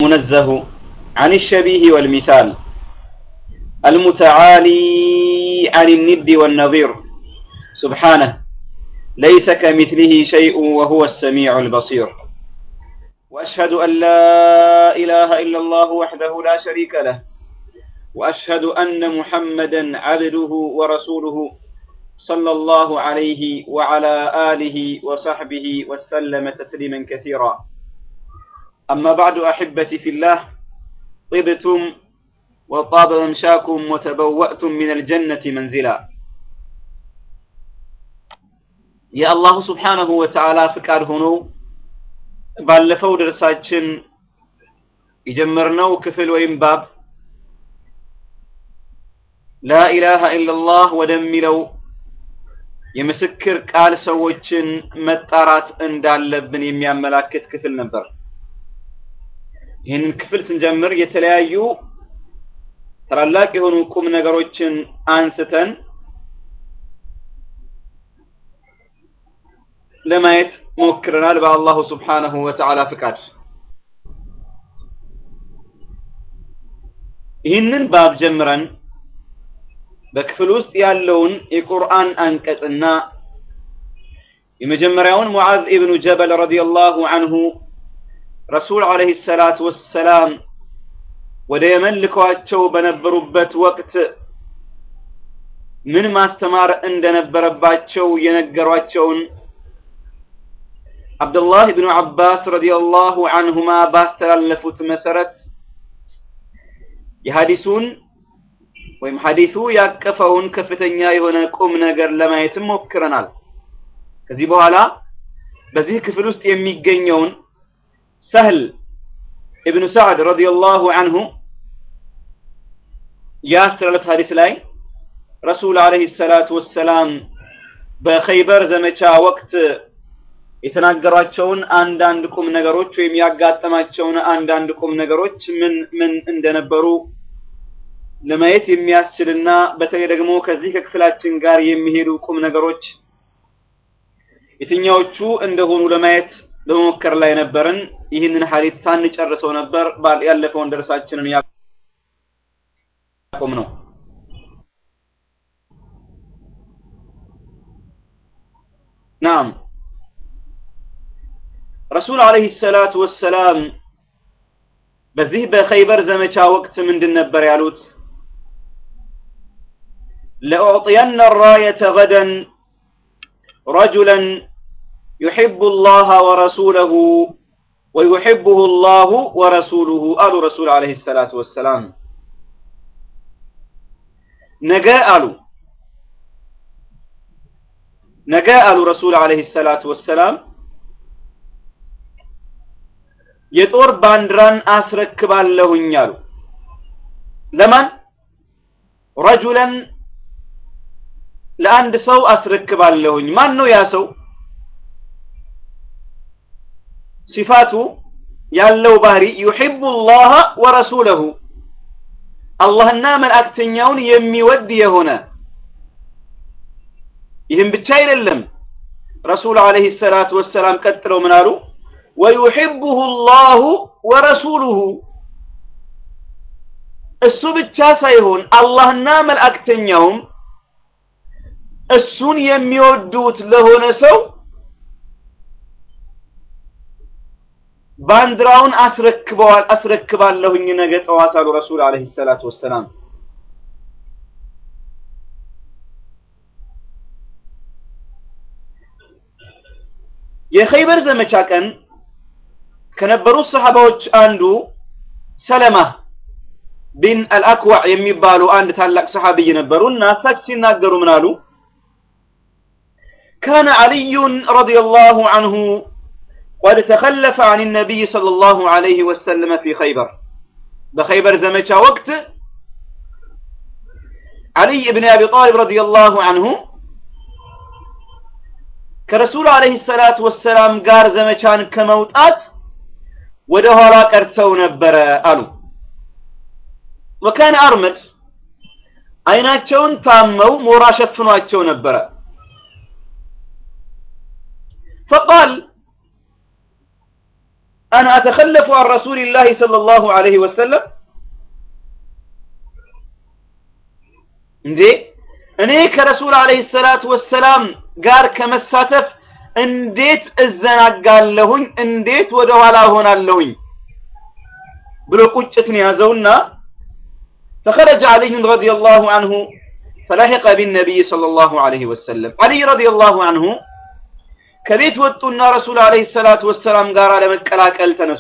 المنزه عن الشبيه والمثال المتعالي عن الند والنظير سبحانه ليس كمثله شيء وهو السميع البصير واشهد ان لا اله الا الله وحده لا شريك له واشهد ان محمدا عبده ورسوله صلى الله عليه وعلى اله وصحبه وسلم تسليما كثيرا اما بعد احبتي في الله طبتم وطاب ممشاكم وتبوأتم من الجنة منزلا የአላሁ ስብሓነሁ ወተዓላ ፍቃድ ሆኖ ባለፈው ደርሳችን የጀመርነው ክፍል ወይም ባብ ላኢላሃ ኢላላህ ወደሚለው የምስክር ቃል ሰዎችን መጣራት እንዳለብን የሚያመላክት ክፍል ነበር። ይህንን ክፍል ስንጀምር የተለያዩ ታላላቅ የሆኑ ቁም ነገሮችን አንስተን ለማየት ሞክረናል በአላሁ ስብሓነሁ ወተዓላ ፍቃድ። ይህንን ባብ ጀምረን በክፍል ውስጥ ያለውን የቁርአን አንቀጽና የመጀመሪያውን ሙዓዝ ኢብኑ ጀበል ረዲየላሁ አንሁ ረሱል ዓለይሂ ሰላቱ ወሰላም ወደ የመን ልከዋቸው በነበሩበት ወቅት ምን ማስተማር እንደነበረባቸው የነገሯቸውን አብዱላህ ብኑ አባስ ረዲየላሁ አንሁማ ባስተላለፉት መሰረት የሐዲሱን ወይም ሐዲሱ ያቀፈውን ከፍተኛ የሆነ ቁም ነገር ለማየትም ሞክረናል። ከዚህ በኋላ በዚህ ክፍል ውስጥ የሚገኘውን ሰህል ኢብኑ ሰዕድ ረዲየላሁ አንሁ ያስተላለፉት ሐዲስ ላይ ረሱል ዓለይሂ ሰላቱ ወሰላም በኸይበር ዘመቻ ወቅት የተናገሯቸውን አንዳንድ ቁም ነገሮች ወይም ያጋጠማቸውን አንዳንድ ቁም ነገሮች ምን ምን እንደነበሩ ለማየት የሚያስችልና በተለይ ደግሞ ከዚህ ከክፍላችን ጋር የሚሄዱ ቁም ነገሮች የትኛዎቹ እንደሆኑ ለማየት በመሞከር ላይ ነበርን። ይህንን ሐዲስ ሳንጨርሰው ነበር ያለፈውን ደርሳችንን ያቆም ነው። ናም ረሱል ዓለይሂ ሰላቱ ወሰላም በዚህ በኸይበር ዘመቻ ወቅት ምንድን ነበር ያሉት? ለኡዕጢየነ ራየተ ገደን ረጁለን ዩሒቡ ላህ ወረሱለሁ ወዩሒቡሁ ላሁ ወረሱሉሁ አሉ ረሱል ዓለይሂ ሰላቱ ወሰላም። ነገ አሉ ነገ አሉ ረሱል ዓለይሂ ሰላቱ ወሰላም የጦር ባንዲራን አስረክባለሁኝ አሉ። ለማን? ረጁለን ለአንድ ሰው አስረክባለሁኝ። ማን ነው ያ ሰው? ሲፋቱ ያለው ባህሪ ዩሒቡ ላህ ወረሱለሁ አላህና መልእክተኛውን የሚወድ የሆነ ይህም ብቻ አይደለም። ረሱል ዓለይሂ ሰላቱ ወሰላም ቀጥለው ምን አሉ? ወዩሒቡሁ ላሁ ወረሱሉሁ እሱ ብቻ ሳይሆን አላህና መልእክተኛውም እሱን የሚወዱት ለሆነ ሰው ባንዲራውን አስረክበዋል አስረክባለሁኝ ነገ ጠዋት አሉ ረሱል ዓለይሂ ሰላቱ ወሰላም። የኸይበር ዘመቻ ቀን ከነበሩት ሰሐባዎች አንዱ ሰለማ ቢን አልአክዋዕ የሚባሉ አንድ ታላቅ ሰሐቢይ ነበሩ እና እሳቸው ሲናገሩ ምን አሉ? ካነ ዓልዩን ረዲየላሁ ዐንሁ ቀድ ተኸለፈ ዐን ነቢይ ሰለላሁ ዐለይሂ ወሰለም ፊ ኸይበር በኸይበር ዘመቻ ወቅት ዓልይ ብን አቢ ጣሊብ ረዲየላሁ ዐንሁ ከረሱል ዐለይሂ ሰላቱ ወሰላም ጋር ዘመቻን ከመውጣት ወደ ኋላ ቀርተው ነበረ አሉ። ወካነ አርመድ አይናቸውን ታመው ሞራ ሸፍኗቸው ነበረ። ፈቃል أن أتخلف عن رسول الله صلى الله عليه وسلم እንዴ እኔ ከረሱል አለይሂ ሰላቱ ወሰላም ጋር ከመሳተፍ እንዴት እዘናጋለሁኝ እንዴት ወደ ኋላ ሆናለሁኝ ብሎ ቁጭትን ያዘውና فخرج علي رضي الله عنه فلحق بالنبي صلى الله عليه وسلم علي رضي الله عنه ከቤት ወጡና ረሱል አለይሂ ሰላቱ ወሰላም ጋር ለመቀላቀል ተነሱ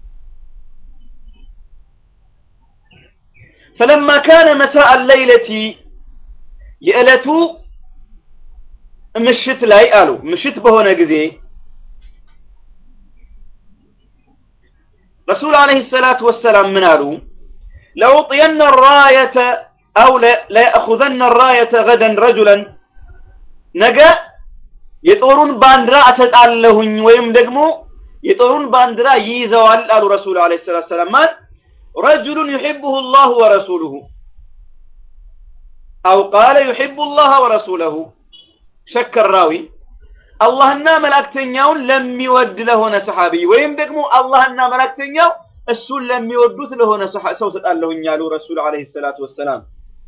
فلما كان مساء الليلة የዕለቱ ምሽት ላይ አሉ ምሽት በሆነ ጊዜ ረሱል አለይሂ ሰላቱ ወሰላም ምን አሉ ለውጥየነ ራየተ አው ለየእኹዘነ ራየተ ገደን ረጁለን ነገ የጦሩን ባንዲራ እሰጣለሁኝ ወይም ደግሞ የጦሩን ባንዲራ ይይዘዋል አሉ ረሱል አለይሂ ሰላቱ ወሰላም ማን ረጁሉን ዩሒቡሁ ላሁ ወረሱሉሁ አው ቃለ ዩሒቡ ላህ ወረሱለሁ ሸከ ራዊ አላህና መላእክተኛውን ለሚወድ ለሆነ ሰሓቢ ወይም ደግሞ አላህና መላእክተኛው እሱን ለሚወዱት ለሆነ ሰው ሰጣለሁኝ አሉ ረሱል አለይሂ ሰላቱ ወሰላም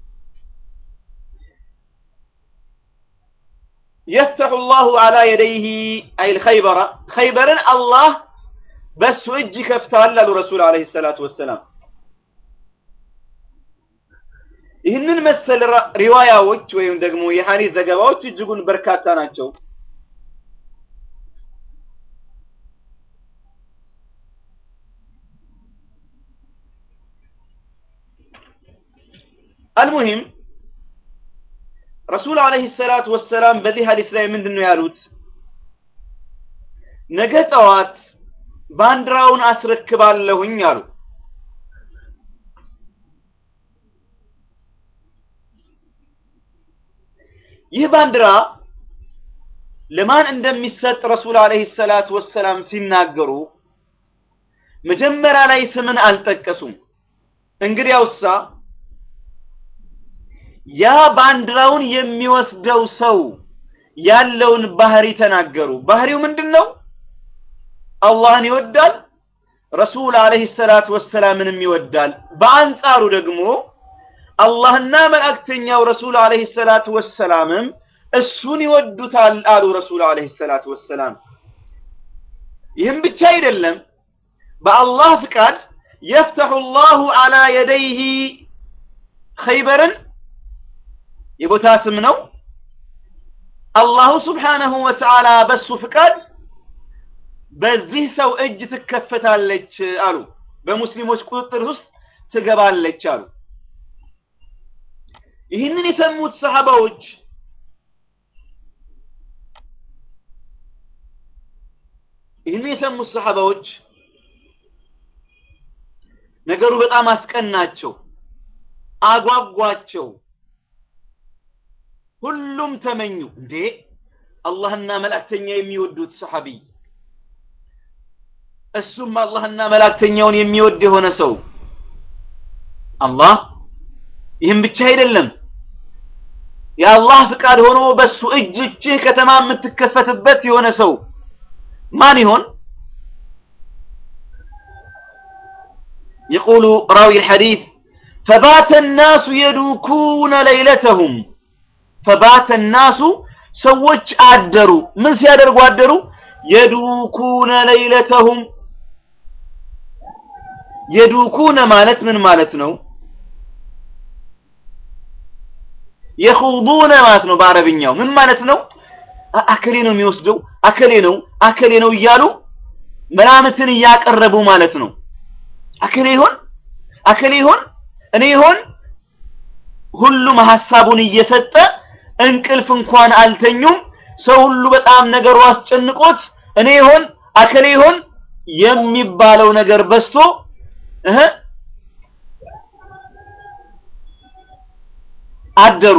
يفتح الله على يديه أي الخيبر خيبرا الله بس وجه كفتال للرسول عليه الصلاة والسلام ይህንን መሰል ሪዋያዎች ወይም ደግሞ የሐዲስ ዘገባዎች እጅጉን በርካታ ናቸው አልሙሂም ረሱል አለይሂ ሰላቱ ወሰላም በዚህ ሐዲስ ላይ ምንድን ነው ያሉት ነገ ጠዋት ባንዲራውን አስረክባለሁኝ አሉ ይህ ባንዲራ ለማን እንደሚሰጥ ረሱል አለይሂ ሰላቱ ወሰላም ሲናገሩ መጀመሪያ ላይ ስምን አልጠቀሱም እንግዲያውሳ ያ ባንዲራውን የሚወስደው ሰው ያለውን ባህሪ ተናገሩ ባህሪው ምንድን ነው አላህን ይወዳል ረሱል አለይሂ ሰላቱ ወሰላምንም ይወዳል በአንጻሩ ደግሞ አላህና መልእክተኛው ረሱል አለይሂ ሰላቱ ወሰላምም እሱን ይወዱታል አሉ ረሱል አለይሂ ሰላቱ ወሰላም ይህም ብቻ አይደለም በአላህ ፍቃድ የፍተሑ ላሁ አላ የደይህ ኸይበርን የቦታ ስም ነው አላሁ ስብሓነሁ ወተዓላ በሱ ፍቃድ በዚህ ሰው እጅ ትከፈታለች አሉ በሙስሊሞች ቁጥጥር ውስጥ ትገባለች አሉ ይህንን የሰሙት ሰሃባዎች ይህንን የሰሙት ሰሃባዎች ነገሩ በጣም አስቀናቸው አጓጓቸው ሁሉም ተመኙ እንዴ አላህና መላእክተኛ የሚወዱት ሰሐቢይ እሱም አላህና መላእክተኛውን የሚወድ የሆነ ሰው አላህ ይህም ብቻ አይደለም የአላህ ፍቃድ ሆኖ በሱ እጅ እጅህ ከተማ የምትከፈትበት የሆነ ሰው ማን ይሆን يقول راوي الحديث فبات الناس يدوكون ليلتهم فبات الناس ሰዎች አደሩ ምን ሲያደርጉ አደሩ የዱኩነ ለይለተሁም የዱኩነ ማለት ምን ማለት ነው የኹዱነ ማለት ነው በአረብኛው ምን ማለት ነው አከሌ ነው የሚወስደው አከሌ ነው አከሌ ነው እያሉ መላምትን እያቀረቡ ማለት ነው አከሌ ይሆን አከሌ ይሆን እኔ ይሆን ሁሉም ሐሳቡን እየሰጠ እንቅልፍ እንኳን አልተኙም ሰው ሁሉ በጣም ነገሩ አስጨንቆት እኔ ይሆን አከሌ ይሆን የሚባለው ነገር በስቶ እህ አደሩ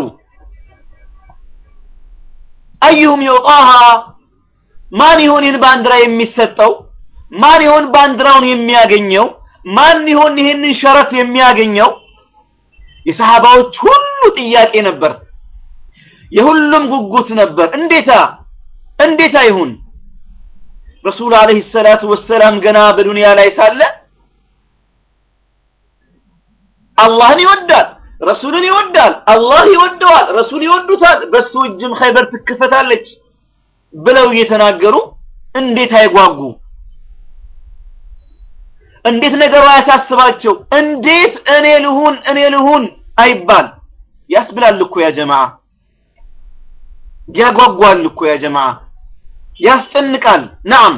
አዩሁም ይውጣሃ ማን ይሆን ይህን ባንዲራ የሚሰጠው ማን ይሆን ባንዲራውን የሚያገኘው ማን ይሆን ይህንን ሸረፍ የሚያገኘው የሰሃባዎች ሁሉ ጥያቄ ነበር የሁሉም ጉጉት ነበር እንዴታ እንዴታ ይሁን ረሱል አለይሂ ሰላቱ ወሰላም ገና በዱንያ ላይ ሳለ አላህን ይወዳል፣ ረሱልን ይወዳል፣ አላህ ይወደዋል፣ ረሱል ይወዱታል፣ በሱ እጅም ኸይበር ትከፈታለች ብለው እየተናገሩ እንዴት አይጓጉ? እንዴት ነገሩ አያሳስባቸው? እንዴት እኔ ልሁን እኔ ልሁን አይባል? ያስብላል እኮ ያ ጀማዓ፣ ያጓጓል እኮ ያ ጀማዓ፣ ያስጨንቃል። ነዓም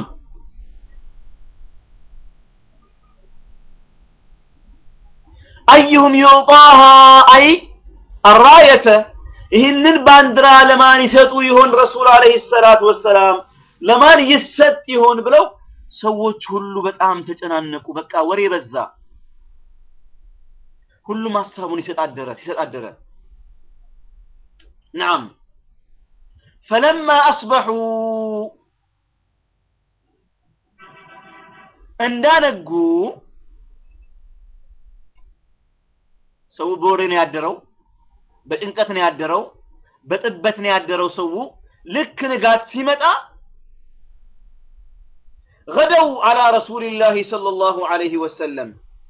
አዩሁም ዩጣሃ አይ አራየተ ይህንን ባንዲራ ለማን ይሰጡ ይሆን ረሱል አለይሂ ሰላቱ ወሰላም ለማን ይሰጥ ይሆን ብለው ሰዎች ሁሉ በጣም ተጨናነቁ። በቃ ወሬ በዛ። ሁሉም ሀሳቡን ይሰጣደረ ሲሰጣደረ ናም ፈለማ አስበሑ እንዳነጉ ሰው በወሬ ነው ያደረው፣ በጭንቀት ነው ያደረው፣ በጥበት ነው ያደረው። ሰው ልክ ንጋት ሲመጣ ገደው አላ ረሱሊላሂ ሰለላሁ ዐለይሂ ወሰለም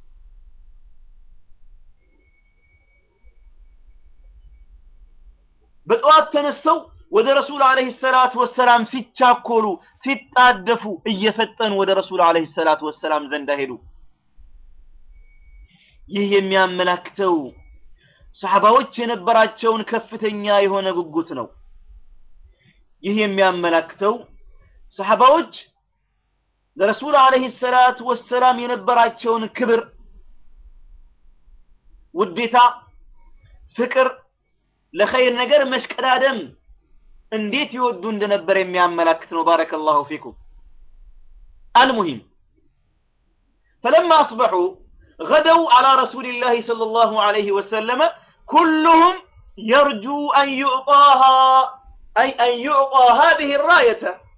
በጠዋት ተነስተው ወደ ረሱል አለይሂ ሰላቱ ወሰላም ሲቻኮሉ ሲጣደፉ እየፈጠኑ ወደ ረሱል አለይሂ ሰላቱ ወሰላም ዘንዳ ሄዱ። ይህ የሚያመላክተው ሰሐባዎች የነበራቸውን ከፍተኛ የሆነ ጉጉት ነው። ይህ የሚያመላክተው ሰሐባዎች ለረሱል አለይሂ ሰላቱ ወሰላም የነበራቸውን ክብር፣ ውዴታ፣ ፍቅር፣ ለኸይር ነገር መሽቀዳደም እንዴት ይወዱ እንደነበር የሚያመላክት ነው። ባረከላሁ ፊኩም። አልሙሂም ፈለማ አስበሑ ገደው አላ ረሱሊላሂ ሰለላሁ ዐለይሂ ወሰለመ ኩሉሁም የርጁ አን ዩዕጣሃ አይ አን ዩዕጣ ሃዚሂ ራየተ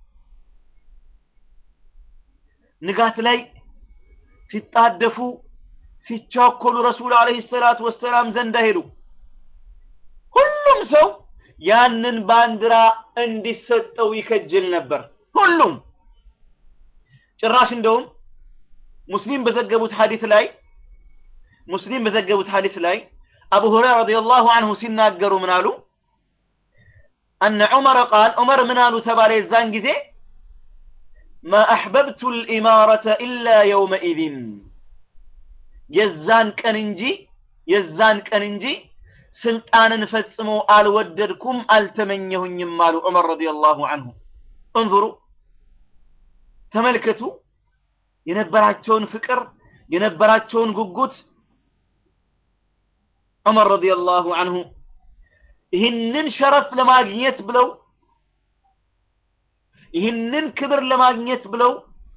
ንጋት ላይ ሲጣደፉ ሲቻኮሉ ረሱል አለይሂ ሰላቱ ወሰላም ዘንዳ ሄዱ። ሁሉም ሰው ያንን ባንዲራ እንዲሰጠው ይከጅል ነበር። ሁሉም ጭራሽ እንደውም ሙስሊም በዘገቡት ሐዲስ ላይ ሙስሊም በዘገቡት ሐዲስ ላይ አቡ ሁረይራ ረዲየላሁ ዐንሁ ሲናገሩ ምን አሉ? አነ ዑመር ቃል ዑመር ምን አሉ ተባለ የዛን ጊዜ ማ አሕበብቱ ልኢማረተ ኢላ የውመኢዝን የዛን ቀን እንጂ የዛን ቀን እንጂ ስልጣንን ፈጽሞ አልወደድኩም አልተመኘሁኝም አሉ ዑመር ረዲየላሁ ዐንሁ። እንዙሩ ተመልከቱ የነበራቸውን ፍቅር የነበራቸውን ጉጉት ዑመር ረዲየላሁ ዐንሁ ይህንን ሸረፍ ለማግኘት ብለው ይህንን ክብር ለማግኘት ብለው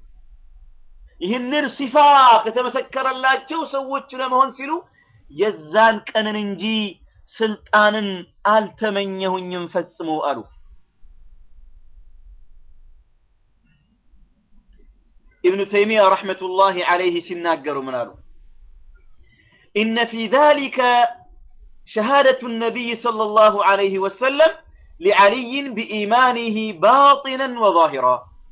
ይህንን ሲፋ ከተመሰከረላቸው ሰዎች ለመሆን ሲሉ የዛን ቀንን እንጂ ስልጣንን አልተመኘሁኝም ፈጽሞ አሉ። ኢብኑ ተይሚያ ረሕመቱላሂ ዐለይህ ሲናገሩ ምን አሉ? ኢነ ፊ ዛሊከ ሸሃደቱ ነቢይ ሰለላሁ ዐለይሂ ወሰለም ሊዓሊይን ቢኢማኒህ ባጢነን ወዛሂራ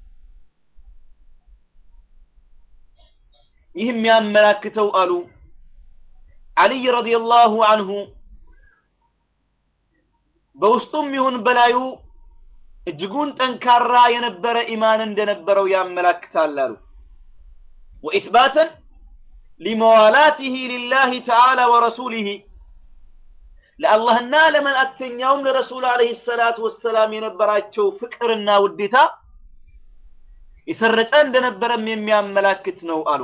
ይህ የሚያመላክተው አሉ ዓሊይ ረዲየላሁ አንሁ በውስጡም ይሁን በላዩ እጅጉን ጠንካራ የነበረ ኢማን እንደነበረው ያመላክታል አሉ። ወኢትባተን ሊመዋላቲህ ሊላህ ተዓላ ወረሱሊህ ለአላህና ለመልእክተኛውም ለረሱል ዓለይሂ ሰላቱ ወሰላም የነበራቸው ፍቅርና ውዴታ የሰረጸ እንደነበረም የሚያመላክት ነው አሉ።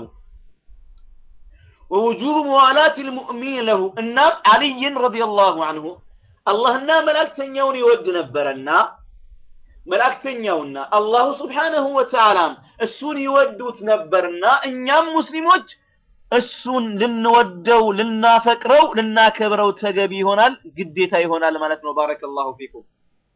ወውጁብ መዋላት ልሙእሚን ለሁ እናም ዓሊይን ረዲየላሁ አንሁ አላህና መላእክተኛውን ይወድ ነበረና መላእክተኛውና አላሁ ስብሓነሁ ወተዓላም እሱን ይወዱት ነበርና እኛም ሙስሊሞች እሱን ልንወደው ልናፈቅረው ልናከብረው ተገቢ ይሆናል ግዴታ ይሆናል ማለት ነው ባረከላሁ ፊኩም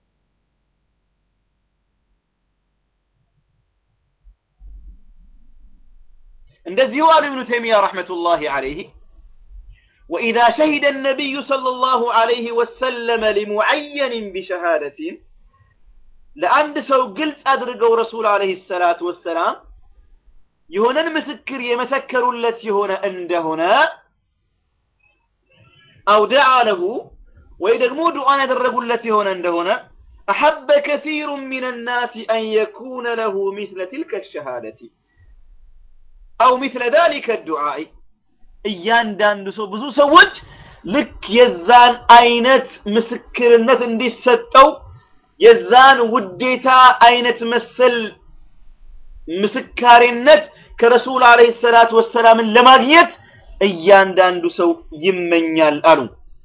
እንደዚሁ አሉ ኢብኑ ተይሚያ ረሕመቱላሂ ዐለይህ وإذا شهد النبي صلى الله عليه وسلم لمعين بشهادة ለአንድ ሰው ግልጽ አድርገው ረሱል አለይሂ ሰላቱ ወሰላም የሆነን ምስክር የመሰከሩለት የሆነ እንደሆነ አው ደዓ ለሁ ወይ ደግሞ ዱዓን ያደረጉለት የሆነ እንደሆነ አሐበ ከሲሩ ሚን ናሲ አን የኩነ ለሁ ሚስለ ትልከ ሸሃደቲ አው ሚስለ ዛሊከ ዱዓኢ እያንዳንዱ ሰው ብዙ ሰዎች ልክ የዛን አይነት ምስክርነት እንዲሰጠው የዛን ውዴታ አይነት መሰል ምስካሪነት ከረሱል አለይሂ ሰላቱ ወሰላምን ለማግኘት እያንዳንዱ ሰው ይመኛል አሉ።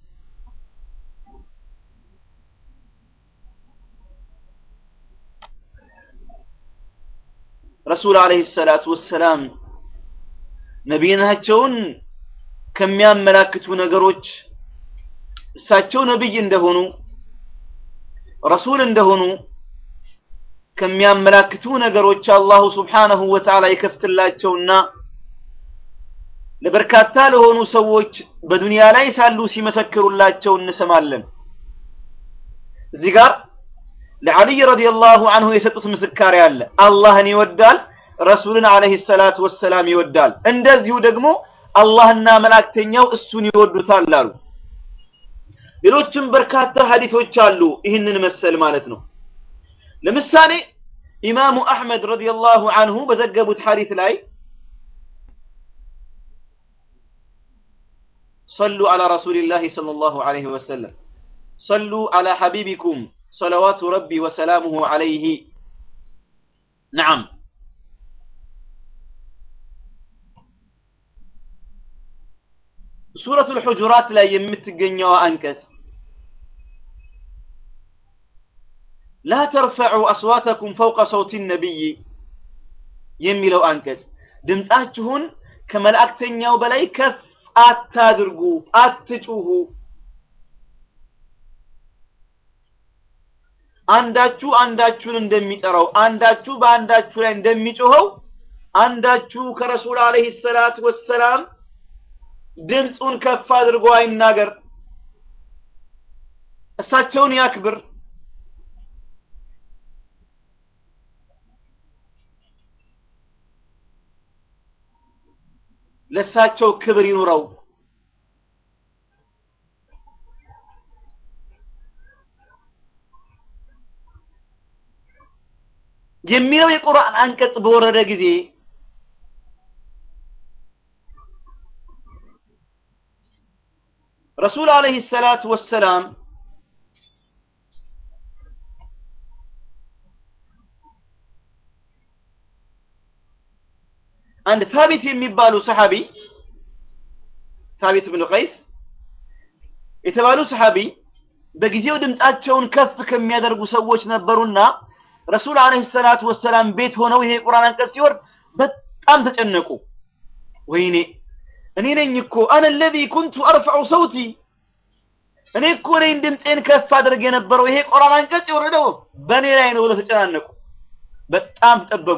ረሱል አለይሂ ሰላቱ ወሰላም ነቢይናቸውን ከሚያመላክቱ ነገሮች እሳቸው ነቢይ እንደሆኑ ረሱል እንደሆኑ ከሚያመላክቱ ነገሮች አላሁ ስብሓነሁ ወተዓላ ይከፍትላቸውና ለበርካታ ለሆኑ ሰዎች በዱንያ ላይ ሳሉ ሲመሰክሩላቸው እንሰማለን። እዚህ ጋር ለዓልይ ረዲየላሁ አንሁ የሰጡት ምስካሪ አለ። አላህን ይወዳል፣ ረሱልን አለይሂ ሰላቱ ወሰላም ይወዳል። እንደዚሁ ደግሞ አላህና መላእክተኛው እሱን ይወዱታል አሉ። ሌሎችም በርካታ ሐዲሶች አሉ ይህንን መሰል ማለት ነው። ለምሳሌ ኢማሙ አሕመድ ረዲየላሁ አንሁ በዘገቡት ሐዲስ ላይ ሰሉ ዐላ ረሱሊላሂ ሰለላሁ ዐለይሂ ወሰለም ሰሉ ዐላ ሐቢቢኩም ሰለዋቱ ረቢ ወሰላሙሁ ዐለይሂ ነዓም ሱረቱል ሑጁራት ላይ የምትገኘው አንቀጽ ላ ተርፈዑ አስዋተኩም ፈውቀ ሰውቲ ነቢይ የሚለው አንቀጽ ድምፃችሁን ከመላእክተኛው በላይ ከፍ አታድርጉ፣ አትጩሁ። አንዳችሁ አንዳችሁን እንደሚጠራው አንዳችሁ በአንዳችሁ ላይ እንደሚጮኸው አንዳችሁ ከረሱል አለይሂ ሰላት ወሰላም ድምፁን ከፍ አድርጎ አይናገር፣ እሳቸውን ያክብር። ለእሳቸው ክብር ይኑረው። የሚለው የቁርአን አንቀጽ በወረደ ጊዜ ረሱል አለይሂ ሰላቱ ወሰላም አንድ ታቢት የሚባሉ ሰሐቢ ታቢት ብን ቀይስ የተባሉ ሰሐቢ በጊዜው ድምፃቸውን ከፍ ከሚያደርጉ ሰዎች ነበሩና ረሱል አለይሂ ሰላቱ ወሰላም ቤት ሆነው ይሄ ቁርአን አንቀጽ ሲወርድ በጣም ተጨነቁ። ወይኔ እኔ ነኝ እኮ አነ الذي كنت ارفع صوتي እኔ እኮ ነኝ ድምፄን ከፍ አድርግ የነበረው ይሄ ቁርአን አንቀጽ የወረደው በእኔ ላይ ነው ብለው ተጨናነቁ። በጣም ተጠበቡ።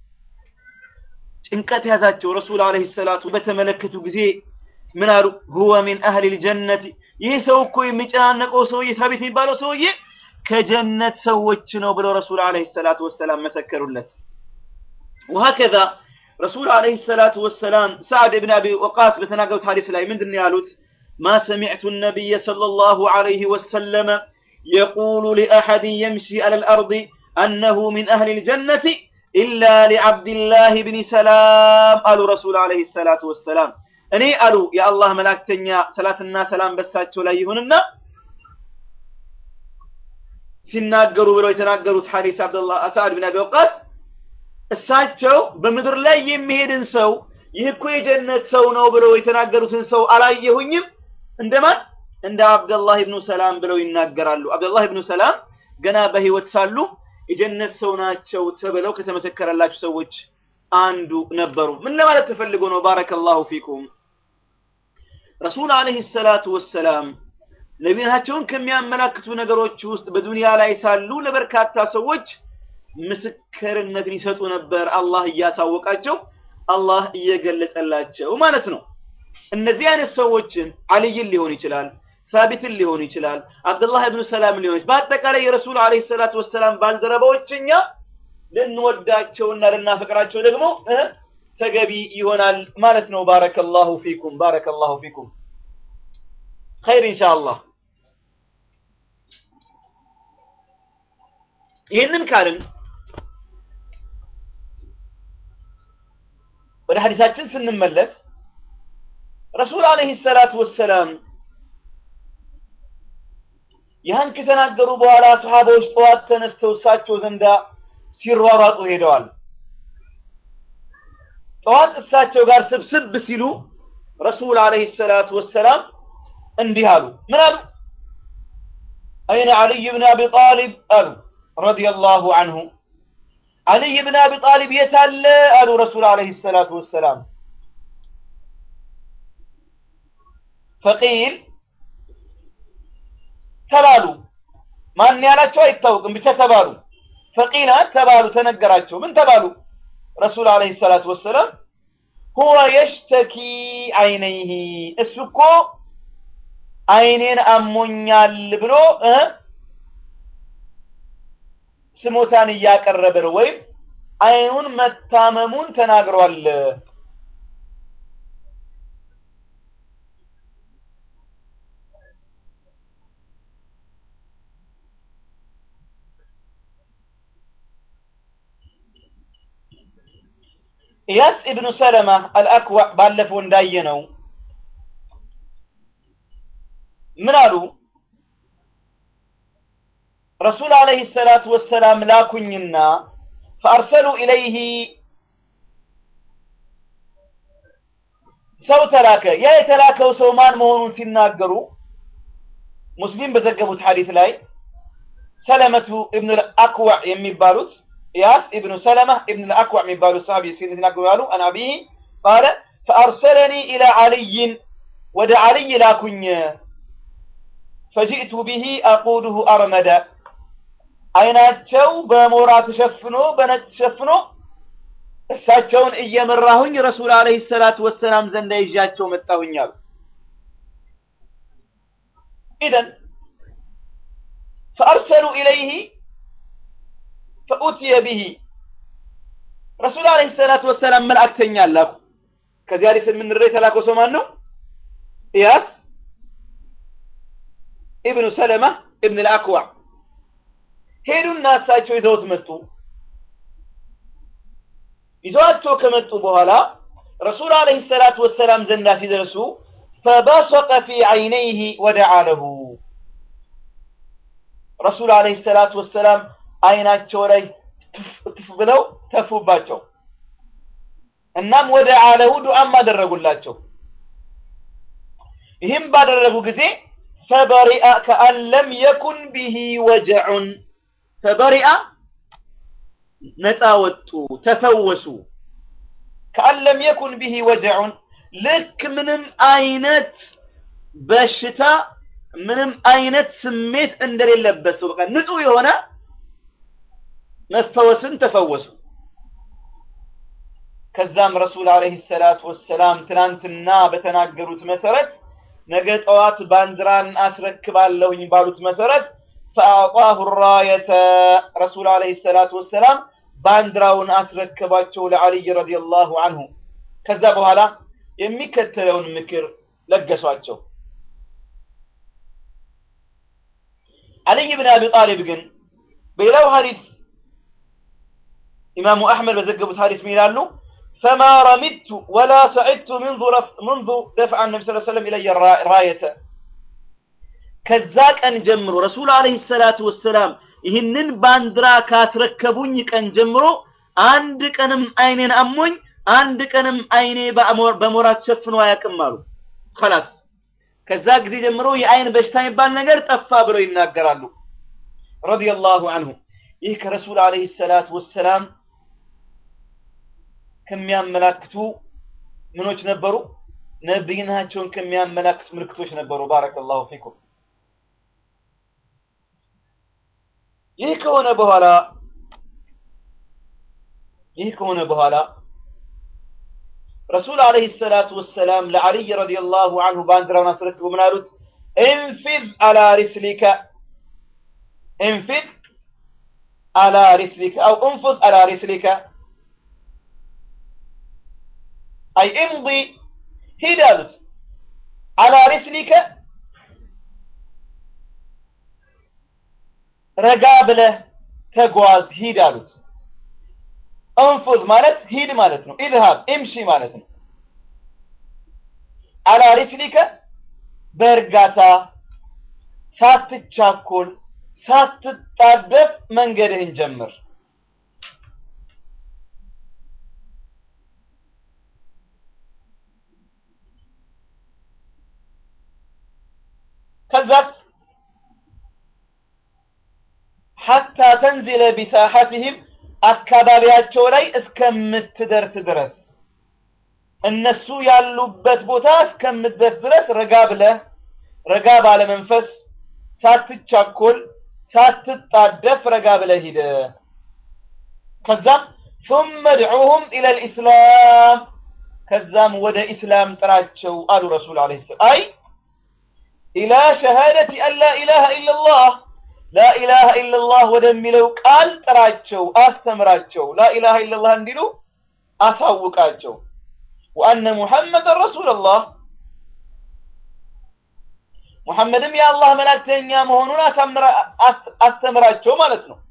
ጭንቀት ያዛቸው። ረሱል አለይሂ ሰላቱ በተመለከቱ ጊዜ ምን አሉ? ሁወ ሚን አህሊ ልጀነት ይህ ሰው እኮ የሚጨናነቀው ሰውዬ ታቢት የሚባለው ሰውዬ ከጀነት ሰዎች ነው ብለው ረሱል አለይሂ ሰላቱ ወሰላም መሰከሩለት። ወሀከዛ ረሱል አለይሂ ሰላቱ ወሰላም ሰዕድ ብን አቢ ወቃስ በተናገሩት ሐዲስ ላይ ምንድን ነው ያሉት? ማ ሰሚዕቱ ነቢይ ሰለላሁ ዐለይሂ ወሰለም የቁሉ ሊአሐድን የምሺ ዐለል አርድ አነሁ ሚን አህሊ ልጀነት ኢላ ሊዓብድላህ ብኒ ሰላም አሉ ረሱል አለይሂ ሰላቱ ወሰላም። እኔ አሉ የአላህ መላእክተኛ ሰላትና ሰላም በሳቸው ላይ ይሁንና ሲናገሩ ብለው የተናገሩት ሐዲስ አብደላህ ሰዕድ ብን አቢ ወቃስ እሳቸው በምድር ላይ የሚሄድን ሰው ይህ እኮ የጀነት ሰው ነው ብለው የተናገሩትን ሰው አላየሁኝም እንደማን እንደ አብደላህ ብኑ ሰላም ብለው ይናገራሉ። አብደላህ ብኑ ሰላም ገና በህይወት ሳሉ የጀነት ሰው ናቸው ተብለው ከተመሰከረላቸው ሰዎች አንዱ ነበሩ። ምን ለማለት ተፈልጎ ነው? ባረከላሁ ፊኩም ረሱል አለይሂ ሰላቱ ወሰላም ነቢያቸውን ከሚያመላክቱ ነገሮች ውስጥ በዱንያ ላይ ሳሉ ለበርካታ ሰዎች ምስክርነትን ይሰጡ ነበር። አላህ እያሳወቃቸው፣ አላህ እየገለጸላቸው ማለት ነው። እነዚህ አይነት ሰዎችን አልይን ሊሆን ይችላል፣ ሳቢትን ሊሆኑ ይችላል፣ አብዱላህ ብኑ ሰላም ሊሆን ይችላል። በአጠቃላይ የረሱል ዓለይሂ ሰላቱ ወሰላም ባልደረባዎች እኛ ልንወዳቸውና ልናፈቅራቸው ደግሞ እ ተገቢ ይሆናል ማለት ነው። ባረከላሁ ፊኩም ባረከላሁ ፊኩም ኸይር ኢንሻአላህ። ይህንን ካልን ወደ ሐዲሳችን ስንመለስ ረሱል ዓለይሂ ሰላቱ ወሰላም ያን ከተናገሩ በኋላ ሰሃባዎች ጠዋት ተነስተው እሳቸው ዘንዳ ሲሯሯጡ ሄደዋል። ጠዋት እሳቸው ጋር ስብስብ ሲሉ ረሱል ዓለይሂ ሰላቱ ወሰላም እንዲህ አሉ። ምን አሉ? አይነ ዓልይ ብን አቢ ጣሊብ አሉ ረዲየላሁ አንሁ። ዓልይ ብን አቢ ጣሊብ የት አለ አሉ ረሱል ዓለይሂ ሰላቱ ወሰላም። ፈቂል ተባሉ። ማን ያላቸው አይታወቅም፣ ብቻ ተባሉ። ፈቂላ ተባሉ፣ ተነገራቸው። ምን ተባሉ? ረሱል ዓለይሂ ሰላቱ ወሰላም ሁወ የሽተኪ አይነይሂ እሱ እኮ አይኔን አሞኛል ብሎ እ ስሞታን እያቀረበ ነው፣ ወይም አይኑን መታመሙን ተናግሯል። ኢያስ ኢብኑ ሰለማ አልአክዋዕ ባለፈው እንዳየነው ምን አሉ? ረሱል ዓለይሂ ሰላቱ ወሰላም ላኩኝና ፈአርሰሉ ኢለይሂ ሰው ተላከ። ያ የተላከው ሰው ማን መሆኑን ሲናገሩ ሙስሊም በዘገቡት ሐዲት ላይ ሰለመቱ ኢብኑ አክዋዕ የሚባሉት ኢያስ ኢብኑ ሰለማ ኢብኑ አክዋዕ የሚባሉት ሰሃቢ ሲናገሩ ያሉ አን አቢሂ ቃለ ፈአርሰለኒ ኢላ ዓልይን ወደ ዓልይ ላኩኝ ፈጂእቱ ቢሂ አቁዱሁ አርመደ አይናቸው በሞራ ተሸፍኖ በነጭ ተሸፍኖ እሳቸውን እየመራሁኝ ረሱል ዓለይሂ ሰላቱ ወሰላም ዘንዳ ይዣቸው መጣሁኝ አሉ። ኢዘን ፈአርሰሉ ኢለይሂ ፈኡትየ ቢሂ ረሱል ዓለይሂ ሰላቱ ወሰላም መልእክተኛ ላኩ። ከዚህ ሐዲስ የምንረዳ የተላከው ሰው ማን ነው? ኢያስ ኢብኑ ሰለማ ኢብን አልአክዋዕ ሄዱና እሳቸው ይዘውት መጡ። ይዘዋቸው ከመጡ በኋላ ረሱል ዓለይሂ ሰላቱ ወሰላም ዘንዳ ሲደርሱ ፈበሰቀ ፊ ዐይነይሂ ወደዓ ለሁ ረሱል ዓለይሂ ሰላቱ ወሰላም አይናቸው ላይ ትፍ ብለው ተፉባቸው። እናም ወደ አለሁ ዱዓም አደረጉላቸው። ይህም ባደረጉ ጊዜ ፈበሪአ ከአን ለም የኩን ቢሂ ወጀዑን ፈበሪአ ነፃ ወጡ፣ ተፈወሱ። ከአን ለም የኩን ቢሂ ወጀዑን ልክ ምንም አይነት በሽታ ምንም አይነት ስሜት እንደሌለበት ሰው በቃ ንጹህ የሆነ መፈወስን ተፈወሱ። ከዛም ረሱል ዓለይሂ ሰላቱ ወሰላም ትናንትና በተናገሩት መሰረት ነገ ጠዋት ባንዲራን አስረክባለሁኝ ባሉት መሰረት ፈአዕጣሁ ራየተ ረሱል ዓለይሂ ሰላቱ ወሰላም ባንዲራውን አስረከባቸው ለዓልይ ረዲየላሁ አንሁ። ከዛ በኋላ የሚከተለውን ምክር ለገሷቸው። ዓልይ ብን አቢ ጣሊብ ግን በሌላው ሐዲስ ኢማሙ አሕመድ በዘገቡት ሐዲስ ምን ይላሉ? ፈማ ረሚቱ ወላ ሰዒድቱ ምንዙ ደፍዐ ነቢ ስ ሰለም ኢለየ ራየተ ከዛ ቀን ጀምሮ ረሱል ዓለይሂ ሰላቱ ወሰላም ይህንን ባንዲራ ካስረከቡኝ ቀን ጀምሮ አንድ ቀንም አይኔን አሞኝ አንድ ቀንም አይኔ በሞራ ተሸፍኖ አያውቅም አሉ። ኸላስ ከዛ ጊዜ ጀምሮ የአይን በሽታ የሚባል ነገር ጠፋ ብለው ይናገራሉ። ረዲየላሁ አንሁ ይህ ከረሱል ዓለይሂ ሰላቱ ወሰላም ከሚያመላክቱ ምኖች ነበሩ? ነብይናቸውን ከሚያመላክቱ ምልክቶች ነበሩ። ባረከላሁ ፊኩም። ይህ ከሆነ በኋላ ይህ ከሆነ በኋላ ረሱል ዓለይሂ ሰላቱ ወሰላም ለዓልይ ረዲየላሁ አንሁ ባንዲራውን አስረክበው ምን አሉት? እንፊዝ አላ ሪስሊከ እንፊዝ አላ ሪስሊከ አው እንፉዝ አላ ሪስሊከ አይ እምዲ ሂድ አሉት አላ ሪስሊከ ረጋ ብለህ ተጓዝ ሂድ አሉት እንፉዝ ማለት ሂድ ማለት ነው ኢዝሃብ እምሺ ማለት ነው አላ ሪስሊከ በእርጋታ ሳትቻኮል ሳትጣደፍ መንገድህን ጀምር ከዛስ ሐታ ተንዚለ ቢሳሐትህም አካባቢያቸው ላይ እስከምትደርስ ድረስ እነሱ ያሉበት ቦታ እስከምትደርስ ድረስ ረጋ ብለህ ረጋ ባለ መንፈስ ሳትቻኮል ሳትጣደፍ ረጋ ብለህ ሂድ ከዛም ثم ادعوهم الى الاسلام ከዛም ወደ ኢስላም ጥራቸው አሉ ረሱል አለይሂ ሰላም አይ ኢላ ሸሃደቲ አን ላ ኢላሃ ኢላላህ ላ ኢላሃ ኢላላህ ወደሚለው ቃል ጥራቸው አስተምራቸው ላ ኢላሃ ኢላላህ እንዲሉ አሳውቃቸው ወአነ ሙሐመድን ረሱልላህ ሙሐመድም የአላህ መላእክተኛ መሆኑን አስተምራቸው ማለት ነው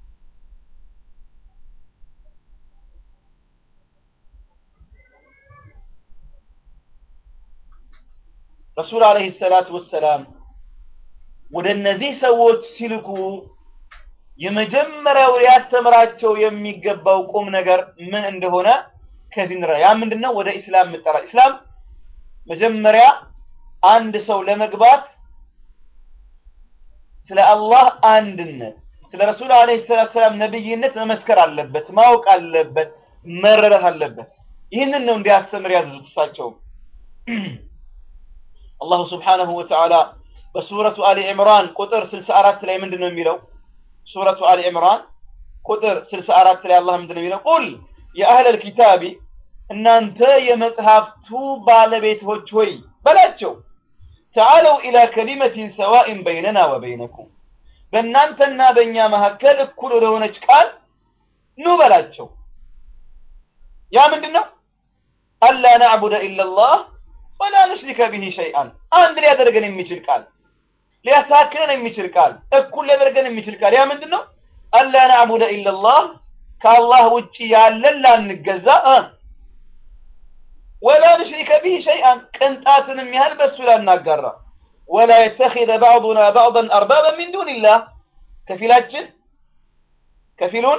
ረሱል አለይሂ ሰላቱ ወሰላም ወደ እነዚህ ሰዎች ሲልኩ የመጀመሪያው ሊያስተምራቸው የሚገባው ቁም ነገር ምን እንደሆነ ከዚህ እንረ ያ ምንድነው ወደ ኢስላም ምጠራ ኢስላም መጀመሪያ አንድ ሰው ለመግባት ስለ አላህ አንድነት ስለ ረሱል አለይሂ ሰላቱ ሰላም ነብይነት መመስከር አለበት ማወቅ አለበት መረዳት አለበት ይህንን ነው እንዲያስተምር ያዘዙት እሳቸው አላሁ ስብሓነሁ ወተዓላ በሱረቱ አሊ ዕምራን ቁጥር 64 ላይ ምንድን ነው የሚለው ሱረቱ አሊ ዕምራን ቁጥር 64 ላይ አላህ ምንድን ነው የሚለው ቁል የአህለል ኪታቢ እናንተ የመጽሐፍቱ ባለቤቶች ሆይ በላቸው ተዓለው ኢላ ከሊመቲን ሰዋኢን በይነና ወበይነኩም በእናንተና በእኛ መካከል እኩል ወደሆነች ቃል ኑ በላቸው ያ ምንድን ነው አላ ናዕቡደ ኢላላህ ወላ ኑሽሪከ ቢሂ ሸይአን አንድ ሊያደርገን የሚችል ቃል ሊያስተካክለን የሚችል ቃል እኩል ሊያደርገን የሚችል ቃል ያ ምንድን ነው አላ ናዕቡደ ኢላላህ ከአላህ ውጭ ያለን ላንገዛ ወላ ኑሽሪከ ቢሂ ሸይአን ቅንጣትንም ያህል በእሱ ላናጋራ ወላ የተኪዘ ባዕዱና ባዕضን አርባበ ሚን ዱንላህ ከፊላችን ከፊሉን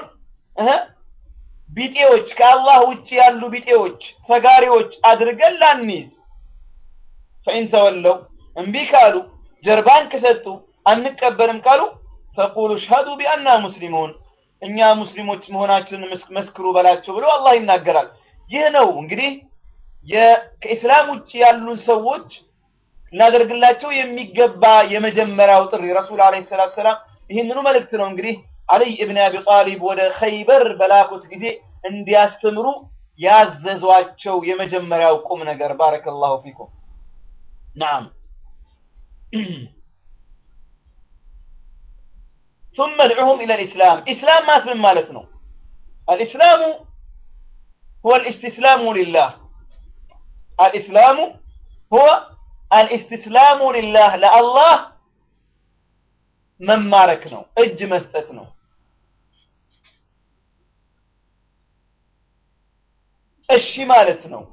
ቢጤዎች ከአላህ ውጭ ያሉ ቢጤዎች ተጋሪዎች አድርገን ላንይዝ ፈኢን ተወለው እምቢ ካሉ ጀርባን ከሰጡ አንቀበልም ካሉ ፈቁሉ ሽሀዱ ቢአና ሙስሊሙን እኛ ሙስሊሞች መሆናችንን መስክሩ በላቸው ብሎ አላህ ይናገራል ይህ ነው እንግዲህ ከኢስላም ውጭ ያሉን ሰዎች ልናደርግላቸው የሚገባ የመጀመሪያው ጥሪ ረሱል አለይሂ ሰላቱ ሰላም ይህንኑ መልእክት ነው እንግዲህ አልይ እብን አቢ ጣሊብ ወደ ኸይበር በላኩት ጊዜ እንዲያስተምሩ ያዘዟቸው የመጀመሪያው ቁም ነገር ባረከላሁ ፊኩም ናም ثم ادعوهم الى الاسلام اسلام ማለት ምን ማለት ነው الاسلام هو الاستسلام لله الاسلام هو الاستسلام لله لله መማረክ ነው እጅ መስጠት ነው እሺ ማለት ነው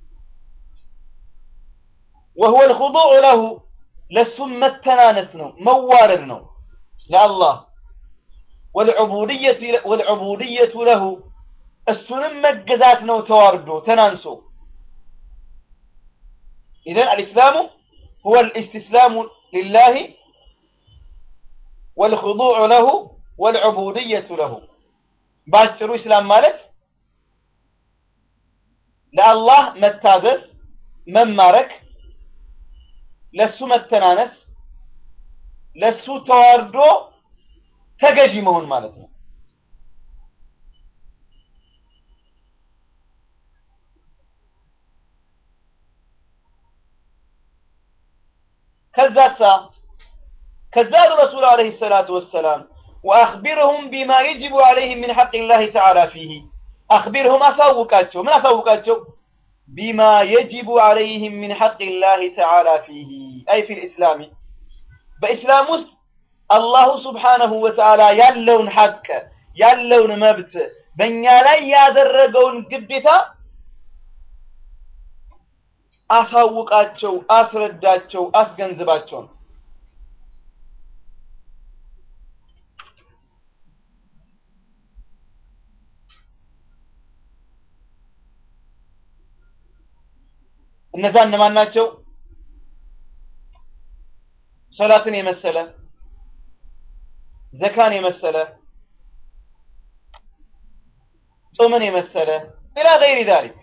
وهو الخضوع له ለሱም መተናነስ ነው መዋረድ ነው ለአላህ والعبودية والعبودية له እሱንም መገዛት ነው ተዋርዶ ተናንሶ إذن الإسلام هو الاستسلام لله والخضوع له والعبودية له ባጭሩ ኢስላም ማለት ለአላህ መታዘዝ መማረክ ለሱ መተናነስ ለሱ ተዋርዶ ተገዢ መሆን ማለት ነው ከዛሳ ከዛ አሉ ረሱል ዓለይሂ ሰላቱ ወሰላም ወአኽቢርሁም ቢማ የጅቡ ዓለይህም ሚን ሐቅ ላህ ተዓላ ፊህ አኽቢርሁም አሳውቃቸው ምን አሳውቃቸው ቢማ የጅቡ ዓለይህም ሚን ሐቅ ላህ ተዓላ ፊህ አይ ፊ ልእስላሚ በኢስላም ውስጥ አላሁ ስብሓነሁ ወተዓላ ያለውን ሐቅ ያለውን መብት በእኛ ላይ ያደረገውን ግዴታ አሳውቃቸው፣ አስረዳቸው፣ አስገንዝባቸው ነው። እነዛ እነማን ናቸው? ሰላትን የመሰለ ዘካን የመሰለ ጾምን የመሰለ ኢላ ገይሪ ዛሊክ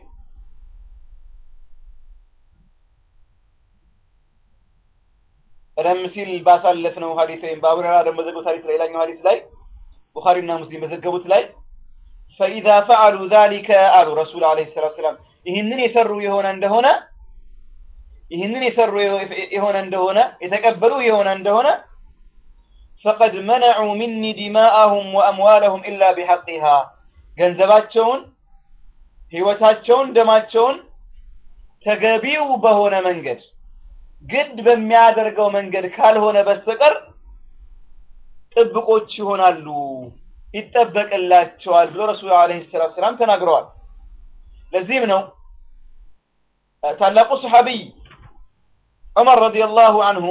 ቀደም ሲል ባሳለፍነው ሀዲስ ወይም በአቡ ሁረይራ ደግሞ በዘገቡት ሀዲስ ላይ ሌላኛው ሀዲስ ላይ ቡኻሪና ሙስሊም በዘገቡት ላይ ፈኢዛ ፈዐሉ ዛሊከ አሉ ረሱል ዓለይሂ ሰላቱ ወሰላም ይህንን የሰሩ የሆነ እንደሆነ ይህንን የሰሩ የሆነ እንደሆነ የተቀበሉ የሆነ እንደሆነ ፈቀድ መነዑ ሚኒ ዲማአሁም ወአምዋለሁም ኢላ ቢሐቂሃ ገንዘባቸውን፣ ህይወታቸውን፣ ደማቸውን ተገቢው በሆነ መንገድ ግድ በሚያደርገው መንገድ ካልሆነ በስተቀር ጥብቆች ይሆናሉ፣ ይጠበቅላቸዋል ብሎ ረሱል ዓለይሂ ሰላቱ ወሰላም ተናግረዋል። ለዚህም ነው ታላቁ ሰሐቢይ ዑመር ረዲየላሁ አንሁ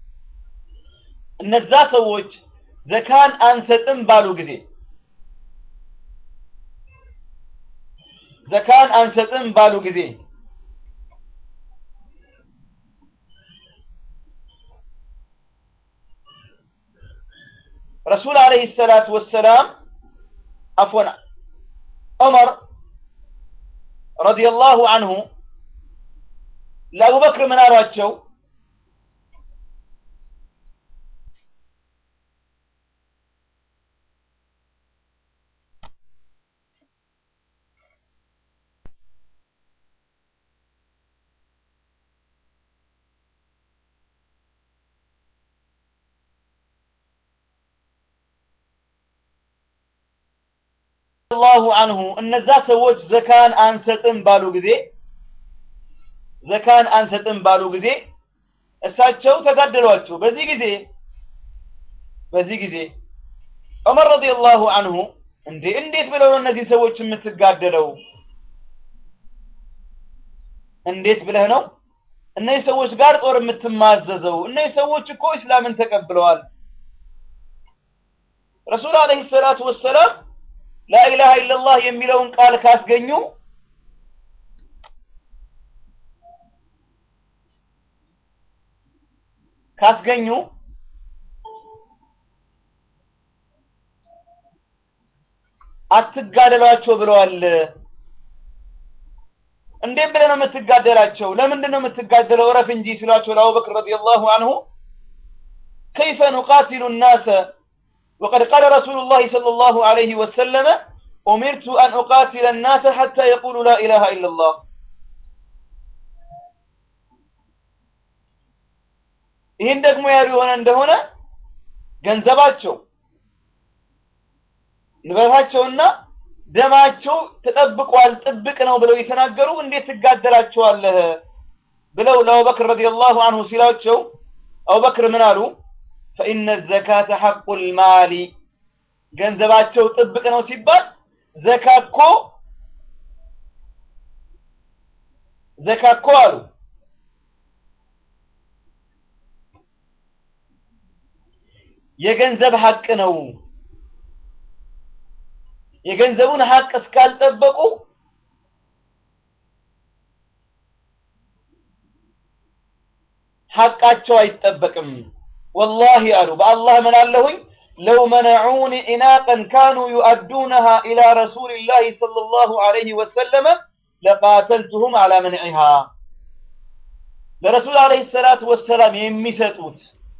እነዛ ሰዎች ዘካን አንሰጥም ባሉ ጊዜ ዘካን አንሰጥም ባሉ ጊዜ ረሱል ዓለይሂ ሰላቱ ወሰላም አፎን ዑመር ረዲየላሁ አንሁ ለአቡበክር ምን አሏቸው? ላሁ አንሁ እነዛ ሰዎች ዘካን አንሰጥም ባሉ ጊዜ ዘካን አንሰጥም ባሉ ጊዜ እሳቸው ተጋደሏቸው። በዚህ ጊዜ በዚህ ጊዜ ዑመር ረዲየላሁ አንሁ እንዴ እንዴት ብለው ነው እነዚህ ሰዎች የምትጋደለው? እንዴት ብለህ ነው እነዚህ ሰዎች ጋር ጦር የምትማዘዘው? እነዚህ ሰዎች እኮ እስላምን ተቀብለዋል። ረሱል ዓለይሂ ሰላቱ ወሰላም ላኢላሃ ኢለላህ የሚለውን ቃል ካስገኙ ካስገኙ አትጋደሏቸው ብለዋል። እንዴት ብለህ ነው የምትጋደላቸው? ለምንድን ነው የምትጋደለው? እረፍ እንጂ ሲሏቸው ለአቡበክር ረዲየላሁ አንሁ ከይፈ ኑቃቲሉ ናሰ ወቀድ ቃለ ረሱሉላሂ ሰለላሁ ዐለይሂ ወሰለመ ኡሚርቱ አን ኡቃቲለ ናሰ ሐታ የቁሉ ላ ኢላሃ ኢለላህ ይህን ደግሞ ያሉ የሆነ እንደሆነ ገንዘባቸው ንብረታቸውና ደማቸው ተጠብቋል፣ ጥብቅ ነው ብለው የተናገሩ እንዴት ትጋደላቸዋለህ ብለው ለአቡበክር ረዲየላሁ አንሁ ሲላቸው አቡበክር ምን አሉ? ፈኢነ ዘካተ ሐቁል ማሊ ገንዘባቸው ጥብቅ ነው ሲባል ዘካ እኮ ዘካ እኮ አሉ የገንዘብ ሐቅ ነው። የገንዘቡን ሐቅ እስካልጠበቁ ሐቃቸው አይጠበቅም። ወላሂ አሉ በአላህ እምላለሁኝ ለው መነዑኒ ኢናቀን ካኑ ዩአዱነሃ ኢላ ረሱሊላሂ ሰለላሁ ዐለይሂ ወሰለመ ለቃተልቱሁም ዐላ መንዒሃ ለረሱል ዐለይሂ ሰላቱ ወሰላም የሚሰጡት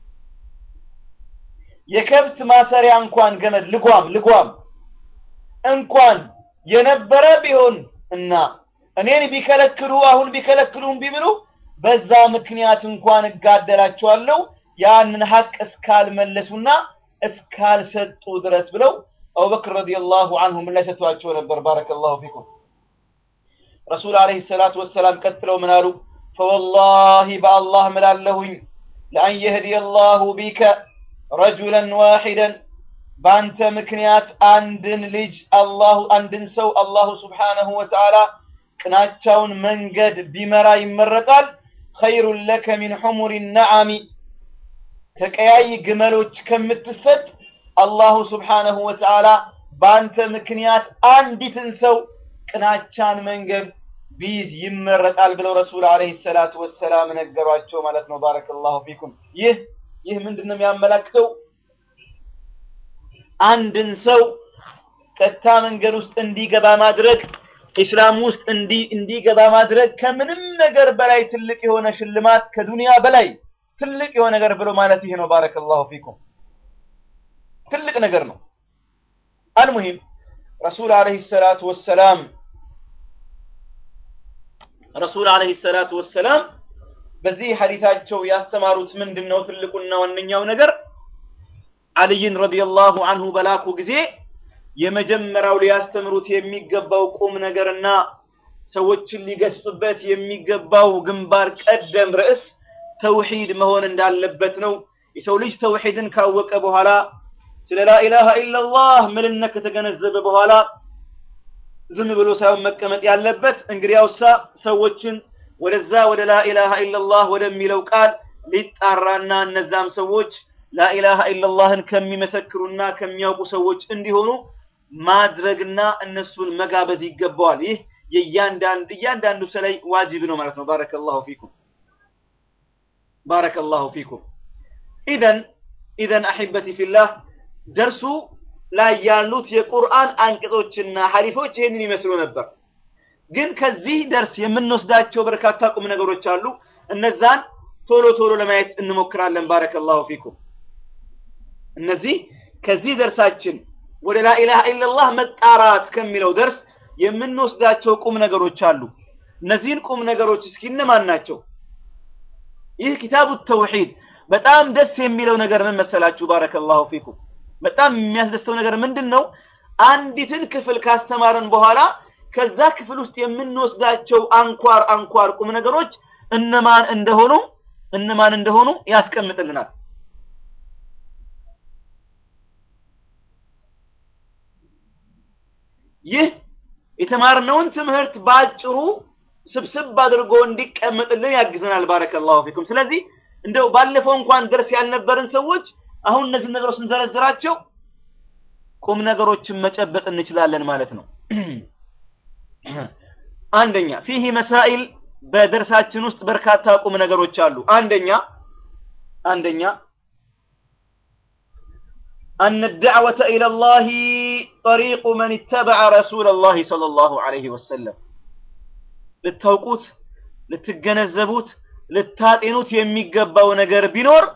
የከብት ማሰሪያ እንኳን ገመድ ልጓም ልጓም እንኳን የነበረ ቢሆን እና እኔን ቢከለክሉ አሁን ቢከለክሉም ቢብሉ በዛ ምክንያት እንኳን እጋደላቸዋለሁ ያንን ሀቅ እስካልመለሱና እስካልሰጡ ድረስ ብለው አቡበክር ረዲየላሁ አንሁ ምላሽ ሰጥተዋቸው ነበር። ባረከላሁ ፊኩም። ረሱል ዓለይሂ ሰላቱ ወሰላም ቀጥለው ምን አሉ? ፈወላሂ በአላህ ምላለሁኝ ለአን የህዲየ ላሁ ቢከ ረጁለን ዋሂደን በአንተ ምክንያት አንድን ልጅ አላሁ አንድን ሰው አላሁ ስብሓነሁ ወተዓላ ቅናቻውን መንገድ ቢመራ ይመረጣል። ኸይሩን ለከ ሚን ሑሙሪ ነዓሚ ከቀያይ ግመሎች ከምትሰጥ አላሁ ስብሓነሁ ወተዓላ በአንተ ምክንያት አንዲትን ሰው ቅናቻን መንገድ ቢይዝ ይመረጣል ብለው ረሱል ዓለይሂ ሰላቱ ወሰላም ነገሯቸው ማለት ነው። ባረከላሁ ፊኩም። ይህ ይህ ምንድን ነው የሚያመላክተው? አንድን ሰው ቀጥታ መንገድ ውስጥ እንዲገባ ማድረግ ኢስላም ውስጥ እንዲ እንዲገባ ማድረግ ከምንም ነገር በላይ ትልቅ የሆነ ሽልማት ከዱንያ በላይ ትልቅ የሆነ ነገር ብሎ ማለት ይሄ ነው። ባረከላሁ ፊኩም ትልቅ ነገር ነው። አልሙሂም ረሱል ዓለይሂ ሰላቱ ወሰላም ረሱል ዓለይሂ ሰላቱ ወሰላም በዚህ ሐዲታቸው ያስተማሩት ምንድን ነው? ትልቁና ዋነኛው ነገር አልይን ረዲየላሁ አንሁ በላኩ ጊዜ የመጀመሪያው ሊያስተምሩት የሚገባው ቁም ነገርና ሰዎችን ሊገስጹበት የሚገባው ግንባር ቀደም ርዕስ ተውሂድ መሆን እንዳለበት ነው። የሰው ልጅ ተውሂድን ካወቀ በኋላ ስለ ላኢላሃ ኢለላህ ምንነት ከተገነዘበ በኋላ ዝም ብሎ ሳይሆን መቀመጥ ያለበት እንግዲያውሳ ሰዎችን ወደዛ ወደ ላኢላሃ ኢለላህ ወደሚለው ቃል ሊጣራና እነዛም ሰዎች ላኢላሃ ኢለላህን ከሚመሰክሩና ከሚያውቁ ሰዎች እንዲሆኑ ማድረግና እነሱን መጋበዝ ይገባዋል። ይህ የእያንዳንድ እያንዳንዱ ሰው ላይ ዋጅብ ነው ማለት ነው። ባረከላሁ ፊኩም ባረከላሁ ፊኩም። ኢዘን ኢዘን አሒበቲ ፊላህ ደርሱ ላይ ያሉት የቁርአን አንቀጾችና ሐዲሶች ይህንን ይመስሉ ነበር። ግን ከዚህ ደርስ የምንወስዳቸው በርካታ ቁም ነገሮች አሉ። እነዛን ቶሎ ቶሎ ለማየት እንሞክራለን። ባረከላሁ ፊኩም። እነዚህ ከዚህ ደርሳችን ወደ ላኢላሃ ኢለላህ መጣራት ከሚለው ደርስ የምንወስዳቸው ቁም ነገሮች አሉ። እነዚህን ቁም ነገሮች እስኪ እነማን ናቸው? ይህ ኪታቡ ተውሂድ በጣም ደስ የሚለው ነገር ምን መሰላችሁ? ባረከላሁ ፊኩም። በጣም የሚያስደስተው ነገር ምንድን ነው? አንዲትን ክፍል ካስተማረን በኋላ ከዛ ክፍል ውስጥ የምንወስዳቸው አንኳር አንኳር ቁም ነገሮች እነማን እንደሆኑ እነማን እንደሆኑ ያስቀምጥልናል። ይህ የተማርነውን ትምህርት በአጭሩ ስብስብ አድርጎ እንዲቀመጥልን ያግዘናል። ባረከላሁ ፊኩም። ስለዚህ እንደው ባለፈው እንኳን ደርስ ያልነበርን ሰዎች አሁን እነዚህ ነገሮች ስንዘረዝራቸው ቁም ነገሮችን መጨበጥ እንችላለን ማለት ነው። አንደኛ ፊህ መሳኢል በደርሳችን ውስጥ በርካታ ቁም ነገሮች አሉ። አንደኛ አንደኛ أن الدعوة إلى الله طريق من اتبع رسول الله صلى الله عليه وسلم للتوقوت للتجنزبوت للتاتينوت يميقبا ونقر بنور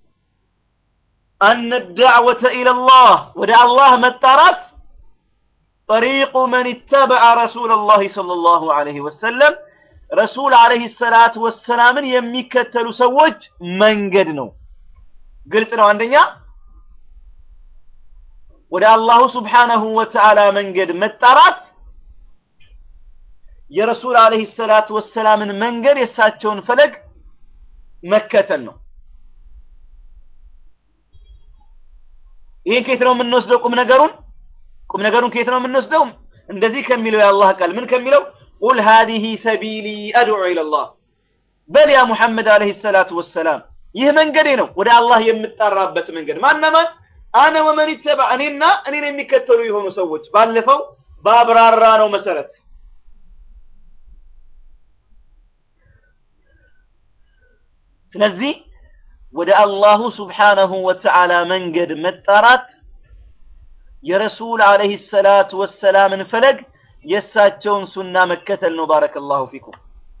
أن الدعوة إلى الله ودع الله متارات طريق من اتبع رسول الله صلى الله عليه وسلم رسول عليه الصلاة والسلام يميكتل سوج من قدنو قلت له عندنا ወደ አላሁ ስብሓነሁ ወተዓላ መንገድ መጣራት የረሱል ዓለይሂ ሰላቱ ወሰላምን መንገድ የእሳቸውን ፈለግ መከተል ነው። ይህን ከየት ነው የምንወስደው? ቁም ነገሩን ቁም ነገሩን ከየት ነው የምንወስደው? እንደዚህ ከሚለው የአላህ ቃል ምን ከሚለው ቁል ሃዲሂ ሰቢሊ አድዑ ኢለላህ በል ያ ሙሐመድ ዓለይሂ ሰላቱ ወሰላም ይህ መንገዴ ነው ወደ አላህ የምጣራበት መንገድ ማነማን አነ ወመን ይተባ እኔና እኔን የሚከተሉ የሆኑ ሰዎች ባለፈው በአብራራ ነው መሰረት ስለዚህ ወደ አላሁ ስብሓነሁ ወተዓላ መንገድ መጣራት የረሱል ዓለይሂ ሰላቱ ወሰላምን ፈለግ የእሳቸውን ሱና መከተል ነው። ባረከላሁ ፊኩም።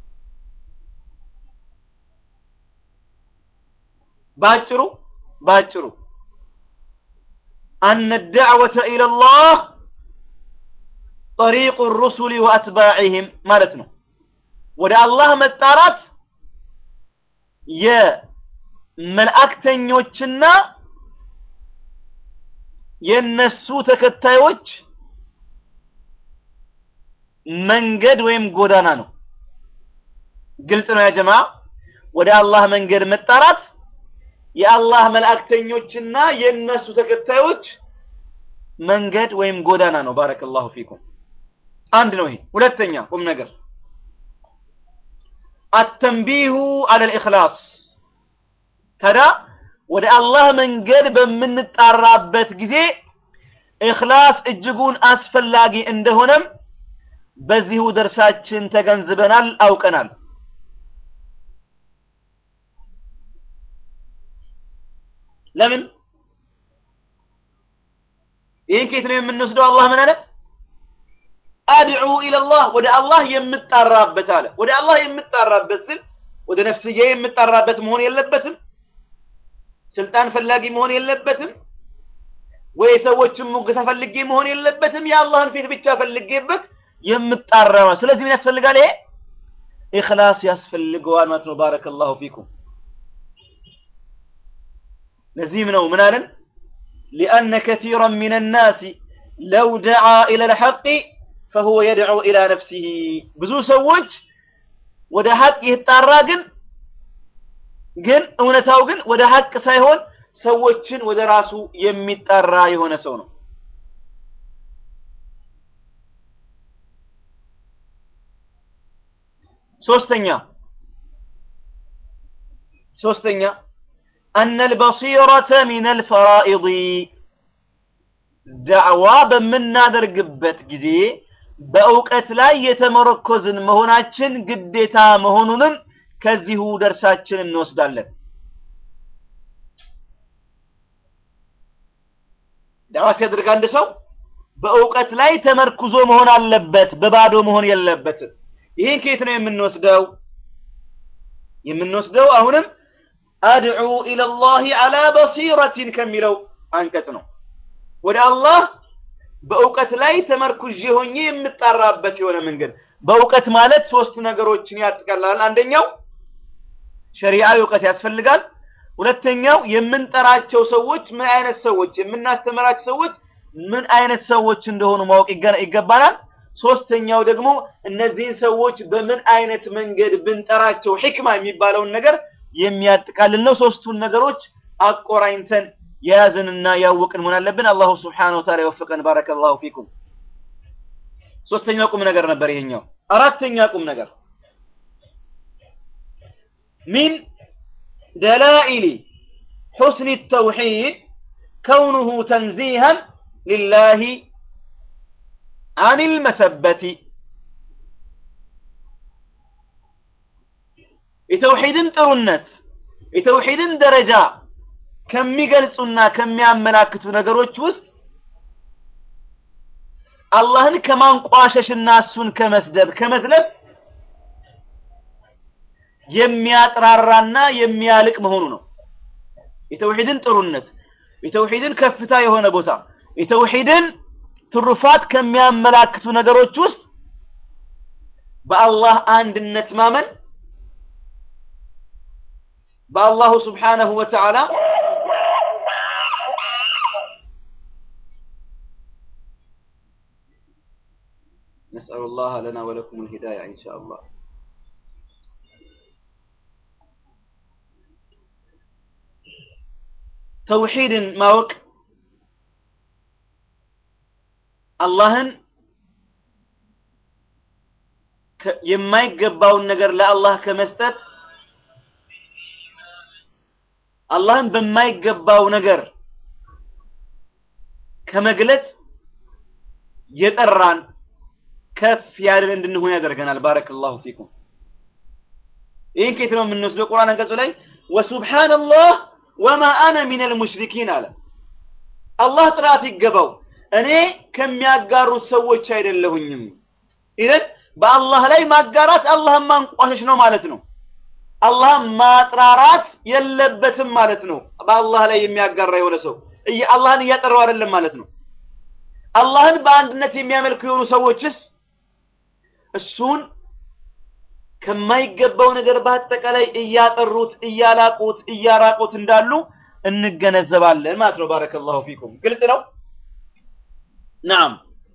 ባጭሩ ባጭሩ أن الدعوة إلى الله طريق الرسل وأتباعهم مالتنا ودا الله متارات የመላእክተኞችና የነሱ ተከታዮች መንገድ ወይም ጎዳና ነው። ግልጽ ነው ያ ጀማ። ወደ አላህ መንገድ መጣራት የአላህ መላእክተኞችና የነሱ ተከታዮች መንገድ ወይም ጎዳና ነው። ባረከላሁ ፊኩም። አንድ ነው ይሄ። ሁለተኛ ቁም ነገር አተንቢሁ አለል ኢኽላስ። ታዲያ ወደ አላህ መንገድ በምንጣራበት ጊዜ ኢኽላስ እጅጉን አስፈላጊ እንደሆነም በዚሁ ደርሳችን ተገንዝበናል፣ አውቀናል። ለምን ይህን ከየት ነው የምንወስደው? አላህ ምን አለ? አድዑ ኢለላህ ወደ አላህ የምጣራበት አለ። ወደ አላህ የምጣራበት ስል ወደ ነፍስዬ የምጣራበት መሆን የለበትም። ስልጣን ፈላጊ መሆን የለበትም። ወይ ሰዎችን ሙገሳ ፈልጌ መሆን የለበትም። የአላህን ፊት ብቻ ፈልጌበት የምጣራ ነው። ስለዚህ ምን ያስፈልጋል? ይሄ ኢኽላስ ያስፈልገዋል ማለት ነው። ባረከላሁ ፊኩም። ለዚህም ነው ምን አለን? ሊአነ ከሲራን ሚነ ናሲ ለው ደዓ ኢለል ሐቂ ፈሁወ የድዑ ኢላ ነፍሲሂ። ብዙ ሰዎች ወደ ሐቅ ይጣራ ግን ግን እውነታው ግን ወደ ሐቅ ሳይሆን ሰዎችን ወደ ራሱ የሚጣራ የሆነ ሰው ነው። ሶስተኛ ሶስተኛ أن البصيرة من الفرائض دعوة በምናደርግበት ጊዜ በእውቀት ላይ የተመረኮዝን መሆናችን ግዴታ መሆኑንም ከዚሁ ደርሳችን እንወስዳለን። ዳዋ ሲያደርግ አንድ ሰው በእውቀት ላይ ተመርኩዞ መሆን አለበት፣ በባዶ መሆን የለበትም። ይህን ከየት ነው የምንወስደው? የምንወስደው አሁንም አድዑ ኢለላሂ አላ በሲረቲን ከሚለው አንቀጽ ነው። ወደ አላህ በእውቀት ላይ ተመርኩዤ ሆኜ የምጣራበት የሆነ መንገድ። በእውቀት ማለት ሶስት ነገሮችን ያጠቃልላል። አንደኛው ሸሪዓዊ እውቀት ያስፈልጋል። ሁለተኛው የምንጠራቸው ሰዎች ምን አይነት ሰዎች፣ የምናስተምራቸው ሰዎች ምን አይነት ሰዎች እንደሆኑ ማወቅ ይገባናል። ሶስተኛው ደግሞ እነዚህን ሰዎች በምን አይነት መንገድ ብንጠራቸው ሕክማ የሚባለውን ነገር የሚያጠቃልል ነው። ሶስቱን ነገሮች አቆራኝተን የያዝንና ያወቅን መሆን አለብን። አላሁ ስብሓነሁ ወተዓላ ይወፍቀን። ባረከላሁ ፊኩም። ሶስተኛው ቁም ነገር ነበር ይሄኛው። አራተኛ ቁም ነገር ሚን ደላኢሊ ሑስኒ ተውሒድ ከውኑሁ ተንዚሃን ሊላሂ አኒል መሰበቲ የተውሒድን ጥሩነት የተውሒድን ደረጃ ከሚገልጹና ከሚያመላክቱ ነገሮች ውስጥ አላህን ከማንቋሸሽና እሱን ከመስደብ ከመዝለፍ የሚያጥራራና የሚያልቅ መሆኑ ነው። የተውሒድን ጥሩነት፣ የተውሒድን ከፍታ የሆነ ቦታ፣ የተውሒድን ትሩፋት ከሚያመላክቱ ነገሮች ውስጥ በአላህ አንድነት ማመን በአላሁ ስብሓነሁ ወተዓላ نسأل الله لنا ولكم الهداية إن شاء الله ተውሒድን ማወቅ አላህን የማይገባውን ነገር ለአላህ ከመስጠት አላህን በማይገባው ነገር ከመግለጽ የጠራን ከፍ ያለን እንድንሆን ያደርገናል። ባረከላሁ ፊኩም። ይህን ከየት ነው የምንወስደው? ቁርአን አንቀጹ ላይ ወሱብሓነላህ ወማ አነ ሚነል ሙሽሪኪን አለ። አላህ ጥራት ይገባው፣ እኔ ከሚያጋሩት ሰዎች አይደለሁኝም። ኢዘን በአላህ ላይ ማጋራት አላህን ማንቋሸሽ ነው ማለት ነው። አላህን ማጥራራት የለበትም ማለት ነው። በአላህ ላይ የሚያጋራ የሆነ ሰው አላህን እያጠራው አይደለም ማለት ነው። አላህን በአንድነት የሚያመልኩ የሆኑ ሰዎችስ እሱን ከማይገባው ነገር በአጠቃላይ እያጠሩት እያላቁት እያራቁት እንዳሉ እንገነዘባለን ማለት ነው። ባረከላሁ ፊኩም። ግልጽ ነው። ናም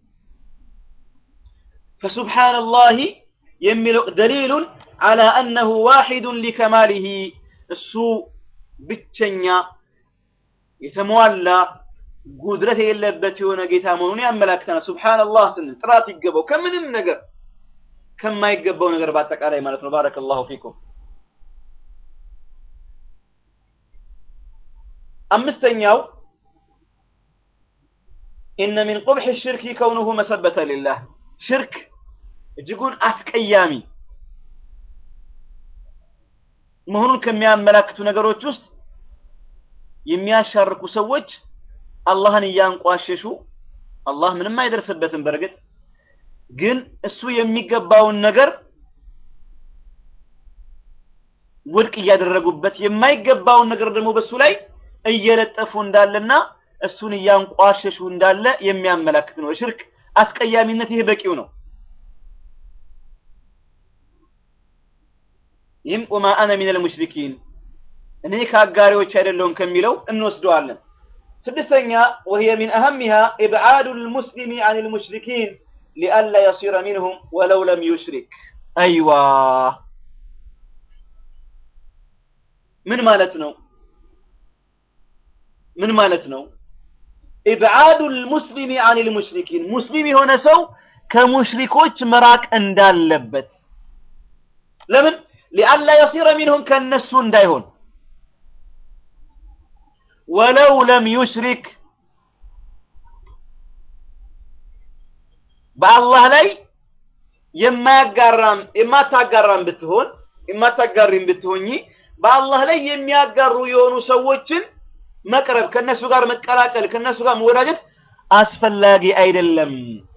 ፈሱብሓነላሂ የሚለው ደሊሉን አላ አነሁ ዋሒዱን ሊከማሊሂ እሱ ብቸኛ የተሟላ ጉድረት የሌለበት የሆነ ጌታ መሆኑን ያመላክተናል። ሱብሓነላህ ስንል ጥራት ይገባው ከምንም ነገር ከማይገባው ነገር በአጠቃላይ ማለት ነው። ባረከላሁ ፊኩም። አምስተኛው ኢነ ሚን ቁብሒ ሽርኪ ከውኑሁ መሰበተ ሊላህ ሽርክ እጅጉን አስቀያሚ መሆኑን ከሚያመላክቱ ነገሮች ውስጥ የሚያሻርኩ ሰዎች አላህን እያንቋሸሹ አላህ ምንም አይደርስበትም። በእርግጥ ግን እሱ የሚገባውን ነገር ውድቅ እያደረጉበት የማይገባውን ነገር ደግሞ በሱ ላይ እየለጠፉ እንዳለና እሱን እያንቋሸሹ እንዳለ የሚያመላክት ነው። ሽርክ አስቀያሚነት ይህ በቂው ነው። ይህም ወማ አነ ሚነል ሙሽሪኪን እኔ ከአጋሪዎች አይደለሁም ከሚለው እንወስደዋለን። ስድስተኛ ወህየ ሚን አህሚሃ ኢብዓዱ ልሙስሊሚ አን ልሙሽሪኪን ሊአላ የሲረ ሚንሁም ወለው ለም ዩሽሪክ። አይዋ ምን ማለት ነው? ምን ማለት ነው? ኢብዓዱ ልሙስሊሚ አን ልሙሽሪኪን ሙስሊም የሆነ ሰው ከሙሽሪኮች መራቅ እንዳለበት ለምን? ሊአላ የሲረ ሚንሁም ከነሱ እንዳይሆን ወለው ለም ዩሽሪክ በአላህ ላይ የማያጋራም የማታጋራም ብትሆን የማታጋሪም ብትሆኚ በአላህ ላይ የሚያጋሩ የሆኑ ሰዎችን መቅረብ ከነሱ ጋር መቀላቀል ከነሱ ጋር መወዳጀት አስፈላጊ አይደለም።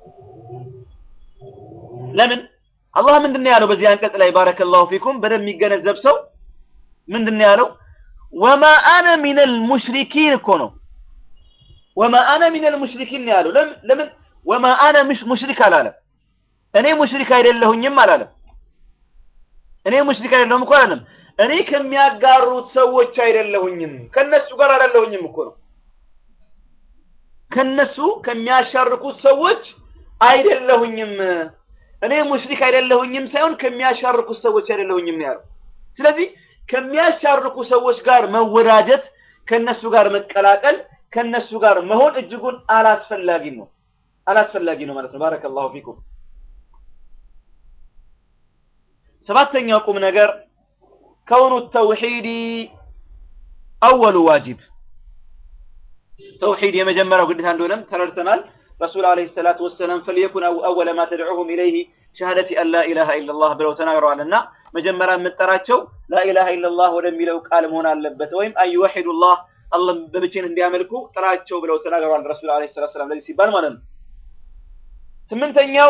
ለምን? አላህ ምንድን ነው ያለው በዚህ አንቀጽ ላይ ባረከላሁ ፊኩም በደንብ የሚገነዘብ ሰው ምንድን ነው ያለው? ወማ አነ ሚነል ሙሽሪኪን እኮ ነው። ወማ አነ ሚነል ሙሽሪኪን ያለው ለምን? ወማ አነ ሙሽሪክ አላለም። እኔ ሙሽሪክ አይደለሁኝም አላለም። እኔ ሙሽሪክ አይደለሁም እኮ አላለም። እኔ ከሚያጋሩት ሰዎች አይደለሁኝም፣ ከነሱ ጋር አይደለሁኝም እኮ ነው። ከነሱ ከሚያሻርኩት ሰዎች አይደለሁኝም። እኔ ሙሽሪክ አይደለሁኝም ሳይሆን ከሚያሻርኩት ሰዎች አይደለሁኝም ነው ያለው። ስለዚህ ከሚያሻርኩ ሰዎች ጋር መወዳጀት፣ ከነሱ ጋር መቀላቀል፣ ከነሱ ጋር መሆን እጅጉን አላስፈላጊ ነው አላስፈላጊ ነው ማለት ነው። ባረከላሁ ፊኩም። ሰባተኛው ቁም ነገር ከውኑ ተውሂድ አወሉ ዋጅብ ተውሂድ የመጀመሪያው ግዴታ እንደሆነም ተረድተናል። ረሱል ዓለይሂ ሰላቱ ወሰላም ፈልየኩን አወለ ማ ተድዑሁም ኢለይሂ ሸሃደቲ አን ላ ኢላሃ ኢለላህ ብለው ተናግረዋልና መጀመሪያ የምጠራቸው ላኢላሃ ኢለላህ ወደሚለው ቃል መሆን አለበት፣ ወይም አንዩወሒዱላህ አላህ በብቸኝነት እንዲያመልኩ ጥራቸው ብለው ተናግረዋል ረሱል ዓለይሂ ሰላቱ ወሰላም ለዚህ ሲባል ማለት ነው። ስምንተኛው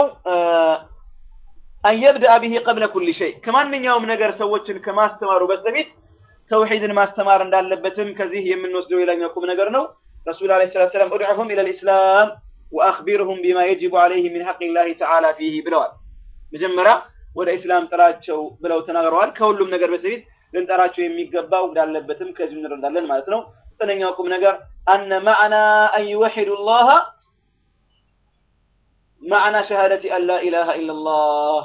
አንየብደአ ቢሂ ቀብለ ኩሊ ሸይ ከማንኛውም ነገር ሰዎችን ከማስተማሩ በስተፊት ተውሂድን ማስተማር እንዳለበትም ከዚህ የምንወስደው ሌላኛው ቁም ነገር ነው። ረሱል ዓለይሂ ሰላቱ ወሰላም ኡድዑሁም ኢለል ኢስላም ወአኽቢርሁም ቢማ የጅቡ ዓለይሂ ሚን ሐቂላሂ ተዓላ ፊሂ ብለዋል። መጀመሪያ ወደ ኢስላም ጥራቸው ብለው ተናግረዋል። ከሁሉም ነገር በስተፊት ልንጠራቸው የሚገባው እንዳለበትም ከዚህ እንረዳለን ማለት ነው። ዘጠነኛው ቁም ነገር አነ ማዕና አን ዩወሒዱ ላህ ማዕና ሸሃደቲ አን ላ ኢላሃ ኢለላህ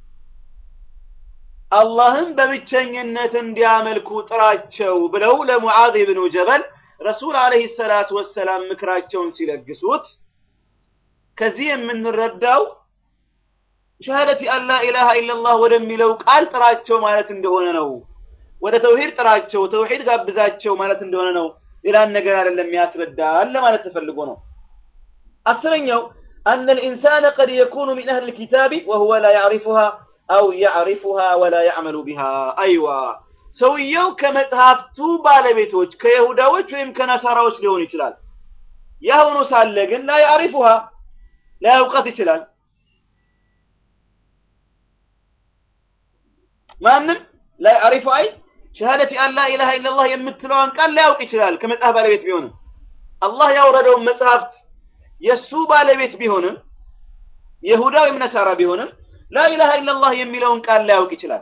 አላህን በብቸኝነት እንዲያመልኩ ጥራቸው ብለው ለሙዓዝ ብኑ ጀበል ረሱል ዓለይሂ ሰላቱ ወሰላም ምክራቸውን ሲለግሱት ከዚህ የምንረዳው ሸሃደቲ አን ላ ኢላሃ ኢለላህ ወደሚለው ቃል ጥራቸው ማለት እንደሆነ ነው። ወደ ተውሂድ ጥራቸው፣ ተውሂድ ጋብዛቸው ማለት እንደሆነ ነው። ሌላን ነገር አይደለም ያስረዳል ለማለት ተፈልጎ ነው። አስረኛው أن الإنسان قد يكون من أهل الكتاب وهو لا يعرفها أو يعرفها ولا يعمل بها أيوة ሰውየው ከመጽሐፍቱ ባለቤቶች ከይሁዳዎች ወይም ከነሳራዎች ሊሆን ይችላል። ያ ሆኖ ሳለ ግን ላ ያዕሪፉሃ ላያውቃት ይችላል። ማንም ላ ያዕሪፉ አይ ሸሃደቲ አን ላ ኢላሃ ኢለላህ የምትለዋን ቃል ላያውቅ ይችላል ከመጽሐፍ ባለቤት ቢሆንም አላህ ያወረደውን መጽሐፍት የእሱ ባለቤት ቢሆንም ይሁዳ ወይም ነሳራ ቢሆንም ላኢላሃ ኢለላህ የሚለውን ቃል ላያውቅ ይችላል።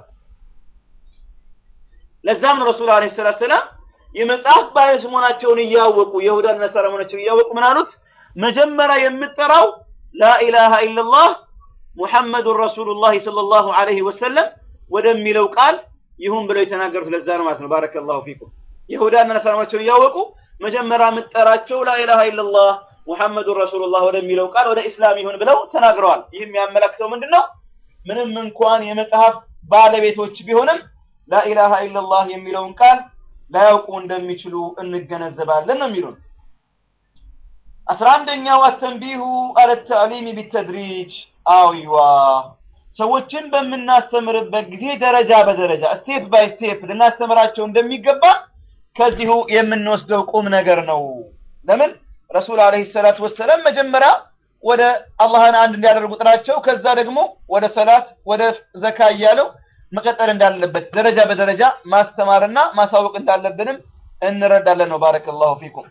ለዛም ነው ረሱል አለይሂ ሰላቱ ሰላም የመጽሐፍ ባለቤት መሆናቸውን እያወቁ የይሁዳና ነሳራ መሆናቸውን እያወቁ ምን አሉት? መጀመሪያ የምጠራው ላኢላሃ ኢለላህ ሙሐመዱን ረሱሉላህ ሰለላሁ ዐለይሂ ወሰለም ወደሚለው ቃል ይሁን ብለው የተናገሩት ለዛ ነው ማለት ነው። ባረከላሁ ፊኩም። ይሁዳና ነሳራ መሆናቸውን እያወቁ መጀመሪያ የምጠራቸው ላኢላሃ ኢለላህ ሙሐመዱን ረሱሉላህ ወደሚለው ቃል ወደ ኢስላም ይሁን ብለው ተናግረዋል። ይህ የሚያመለክተው ምንድን ነው? ምንም እንኳን የመጽሐፍ ባለቤቶች ቢሆንም ላኢላሃ ኢለላህ የሚለውን ቃል ላያውቁ እንደሚችሉ እንገነዘባለን ነው የሚሉን። አስራ አንደኛው አተንቢሁ አለ ተዕሊሚ ቢተድሪጅ አዊዋ ሰዎችን በምናስተምርበት ጊዜ ደረጃ በደረጃ ስቴፕ ባይ ስቴፕ ልናስተምራቸው እንደሚገባ ከዚሁ የምንወስደው ቁም ነገር ነው። ለምን ረሱል አለይሂ ሰላቱ ወሰላም መጀመሪያ ወደ አላህን አንድ እንዲያደርጉ ጥራቸው፣ ከዛ ደግሞ ወደ ሰላት ወደ ዘካ እያለው መቀጠል እንዳለበት ደረጃ በደረጃ ማስተማርና ማሳወቅ እንዳለብንም እንረዳለን ነው። ባረከላሁ ፊኩም።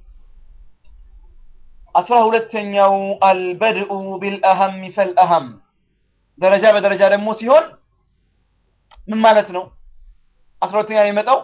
አስራ ሁለተኛው አልበድኡ ቢልአሀም ፈልአሀም ደረጃ በደረጃ ደግሞ ሲሆን ምን ማለት ነው? አስራ ሁለተኛ የሚመጣው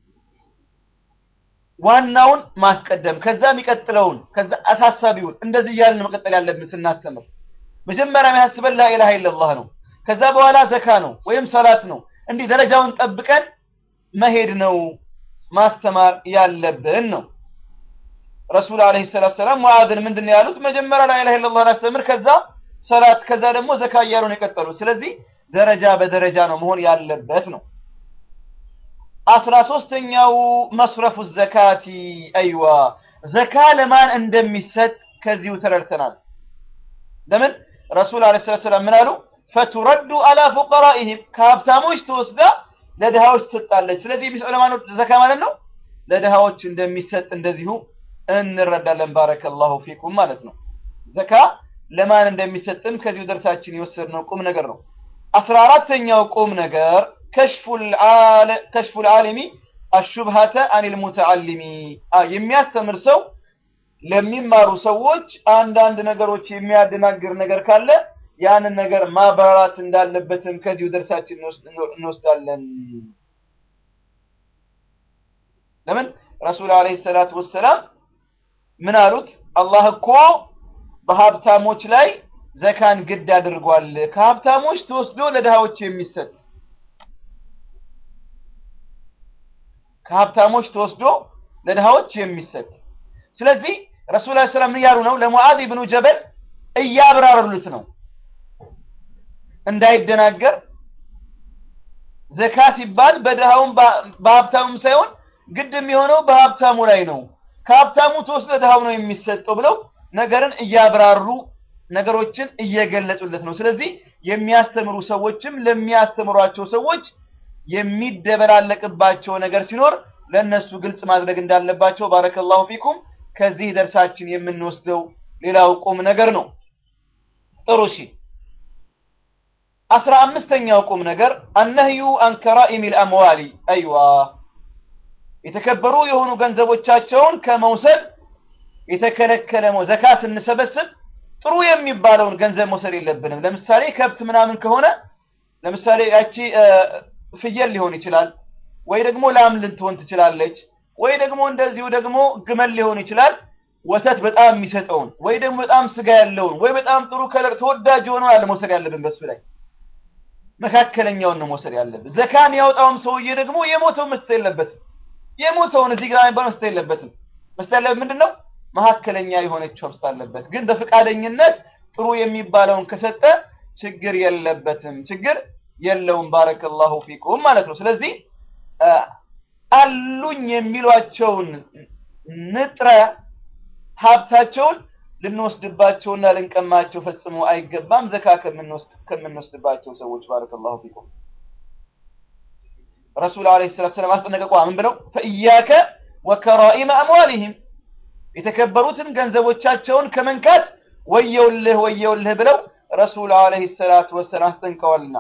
ዋናውን ማስቀደም ከዛ የሚቀጥለውን ከዛ አሳሳቢውን እንደዚህ እያልን መቀጠል ያለብን ስናስተምር መጀመሪያ የሚያስበን ላኢላሃ ኢለላህ ነው። ከዛ በኋላ ዘካ ነው ወይም ሰላት ነው። እንዲህ ደረጃውን ጠብቀን መሄድ ነው ማስተማር ያለብን ነው። ረሱል አለይሂ ሰላቱ ሰላም ሙዓዝን ምንድን ነው ያሉት? መጀመሪያ ላኢላሃ ኢለላህን አስተምር፣ ከዛ ሰላት፣ ከዛ ደግሞ ዘካ እያሉ ነው የቀጠሉ። ስለዚህ ደረጃ በደረጃ ነው መሆን ያለበት ነው። አስራ ሶስተኛው መስረፉ ዘካቲ አይዋ ዘካ ለማን እንደሚሰጥ ከዚሁ ተረድተናል። ለምን ረሱል አለይሂ ሰላቱ ሰላም ምን አሉ? ፈቱረዱ አላ ፉቀራኢሂም ከሀብታሞች ተወስዳ ለድሃዎች ትሰጣለች። ስለዚህ የሚሰጥ ለማን ነው ዘካ ማለት ነው? ለድሃዎች እንደሚሰጥ እንደዚሁ እንረዳለን። ባረከላሁ ፊኩም ማለት ነው። ዘካ ለማን እንደሚሰጥም ከዚሁ ደርሳችን የወሰድነው ቁም ነገር ነው። አስራ አራተኛው ቁም ነገር ከሽፉል ዓሊሚ አሹብሃተ አኒል ሙተዓሊሚ የሚያስተምር ሰው ለሚማሩ ሰዎች አንዳንድ ነገሮች የሚያደናግር ነገር ካለ ያንን ነገር ማብራራት እንዳለበትም ከዚሁ ደርሳችን እንወስዳለን። ለምን ረሱል አለይሂ ሰላቱ ወሰላም ምን አሉት? አላህ እኮ በሀብታሞች ላይ ዘካን ግድ አድርጓል። ከሀብታሞች ተወስዶ ለድሃዎች የሚሰጥ ከሀብታሞች ተወስዶ ለድሃዎች የሚሰጥ ስለዚህ ረሱል ዐለይሂ ሰላም ምን እያሉ ነው? ለሙዓዝ ብኑ ጀበል እያብራሩለት ነው እንዳይደናገር ዘካ ሲባል በድሃውም በሀብታሙም ሳይሆን ግድ የሚሆነው በሀብታሙ ላይ ነው። ከሀብታሙ ተወስዶ ለድሃው ነው የሚሰጠው ብለው ነገርን እያብራሩ ነገሮችን እየገለጹለት ነው። ስለዚህ የሚያስተምሩ ሰዎችም ለሚያስተምሯቸው ሰዎች የሚደበላለቅባቸው ነገር ሲኖር ለነሱ ግልጽ ማድረግ እንዳለባቸው ባረከላሁ ፊኩም ከዚህ ደርሳችን የምንወስደው ሌላው ቁም ነገር ነው። ጥሩ እሺ። አስራ አምስተኛው ቁም ነገር አነህዩ አን ከራኢሚል አምዋሊ አይዋ የተከበሩ የሆኑ ገንዘቦቻቸውን ከመውሰድ የተከለከለ ነው። ዘካ ስንሰበስብ ጥሩ የሚባለውን ገንዘብ መውሰድ የለብንም። ለምሳሌ ከብት ምናምን ከሆነ ለምሳሌ ያቺ ፍየል ሊሆን ይችላል፣ ወይ ደግሞ ላም ልትሆን ትችላለች፣ ወይ ደግሞ እንደዚሁ ደግሞ ግመል ሊሆን ይችላል። ወተት በጣም የሚሰጠውን ወይ ደግሞ በጣም ስጋ ያለውን ወይ በጣም ጥሩ ከለር ተወዳጅ የሆነውን አለ መውሰድ ያለብን በሱ ላይ መካከለኛውን ነው መውሰድ ያለብን። ዘካን ያወጣውም ሰውዬ ደግሞ የሞተው መስጠት የለበትም። የሞተውን እዚህ ጋር የሚባል መስጠት የለበትም። መስጠት ያለበት ምንድን ነው? መካከለኛ የሆነችው መስጠት አለበት። ግን በፈቃደኝነት ጥሩ የሚባለውን ከሰጠ ችግር የለበትም፣ ችግር የለውም። ባረከላሁ ፊኩም ማለት ነው። ስለዚህ አሉኝ የሚሏቸውን ንጥረ ሀብታቸውን ልንወስድባቸውና ልንቀማቸው ፈጽሞ አይገባም። ዘካ ከምንወስድባቸው ሰዎች ባረከላሁ ፊኩም ረሱል አለይሂ ሰላቱ ሰላም አስጠነቀቋ። ምን ብለው ፈኢያከ ወከራኢመ አምዋሊሂም የተከበሩትን ገንዘቦቻቸውን ከመንካት ወየውልህ ወየውልህ ብለው ረሱል አለይሂ ሰላቱ ወሰላም አስጠንቀዋልና።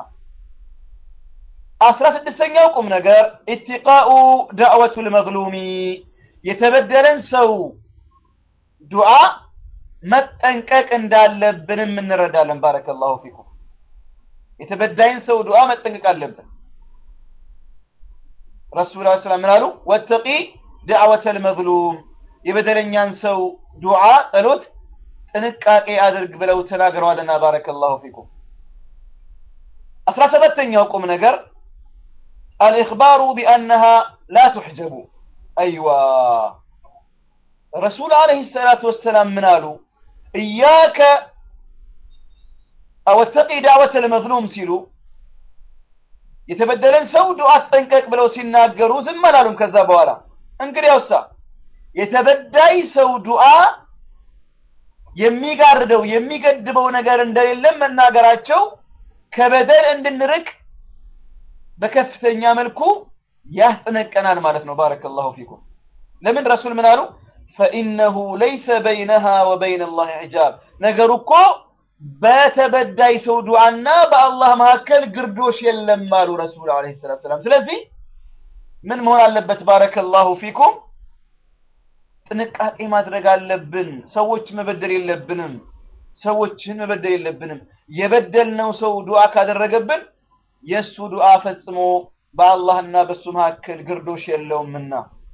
አስራ ስድስተኛው ቁም ነገር ኢትቃኡ ዳዕወቱል መዝሉሚ የተበደለን ሰው ዱዓ መጠንቀቅ እንዳለብንም እንረዳለን። ባረከላሁ ፊኩም የተበዳይን ሰው ዱዓ መጠንቀቅ አለብን። ረሱል ዐለይሂ ሰላም ምን አሉ? ወተቂ ዳዕወተል መዝሉም የበደለኛን ሰው ዱዓ ጸሎት ጥንቃቄ አድርግ ብለው ተናግረዋልና ባረከላሁ ፊኩም። አስራ ሰባተኛው ቁም ነገር አልኢኽባሩ ቢአነሃ ላ ቱሕጀቡ። አይዋ ረሱል ዐለይሂ ሰላቱ ወሰላም ምን አሉ? እያከ ወተቂ ዳዕወተል መዝሉም ሲሉ የተበደለን ሰው ዱዓ ጠንቀቅ ብለው ሲናገሩ ዝም አላሉም። ከዛ በኋላ እንግዲያውሳ የተበዳይ ሰው ዱዓ የሚጋርደው የሚገድበው ነገር እንደሌለም መናገራቸው ከበደል እንድንርቅ በከፍተኛ መልኩ ያስጠነቀናል ማለት ነው። ባረከላሁ ፊኩም። ለምን ረሱል ምን አሉ? ፈኢነሁ ለይሰ በይነሃ ወበይነ ላህ ሒጃብ ነገሩ እኮ በተበዳይ ሰው ዱዓና በአላህ መካከል ግርዶሽ የለም አሉ ረሱል ዐለይሂ ሰላቱ ወሰላም። ስለዚህ ምን መሆን አለበት? ባረከላሁ ፊኩም ጥንቃቄ ማድረግ አለብን። ሰዎች መበደል የለብንም። ሰዎችን መበደል የለብንም። የበደልነው ሰው ዱዓ ካደረገብን የእሱ ዱዓ ፈጽሞ በአላህና በእሱ መካከል ግርዶሽ የለውምና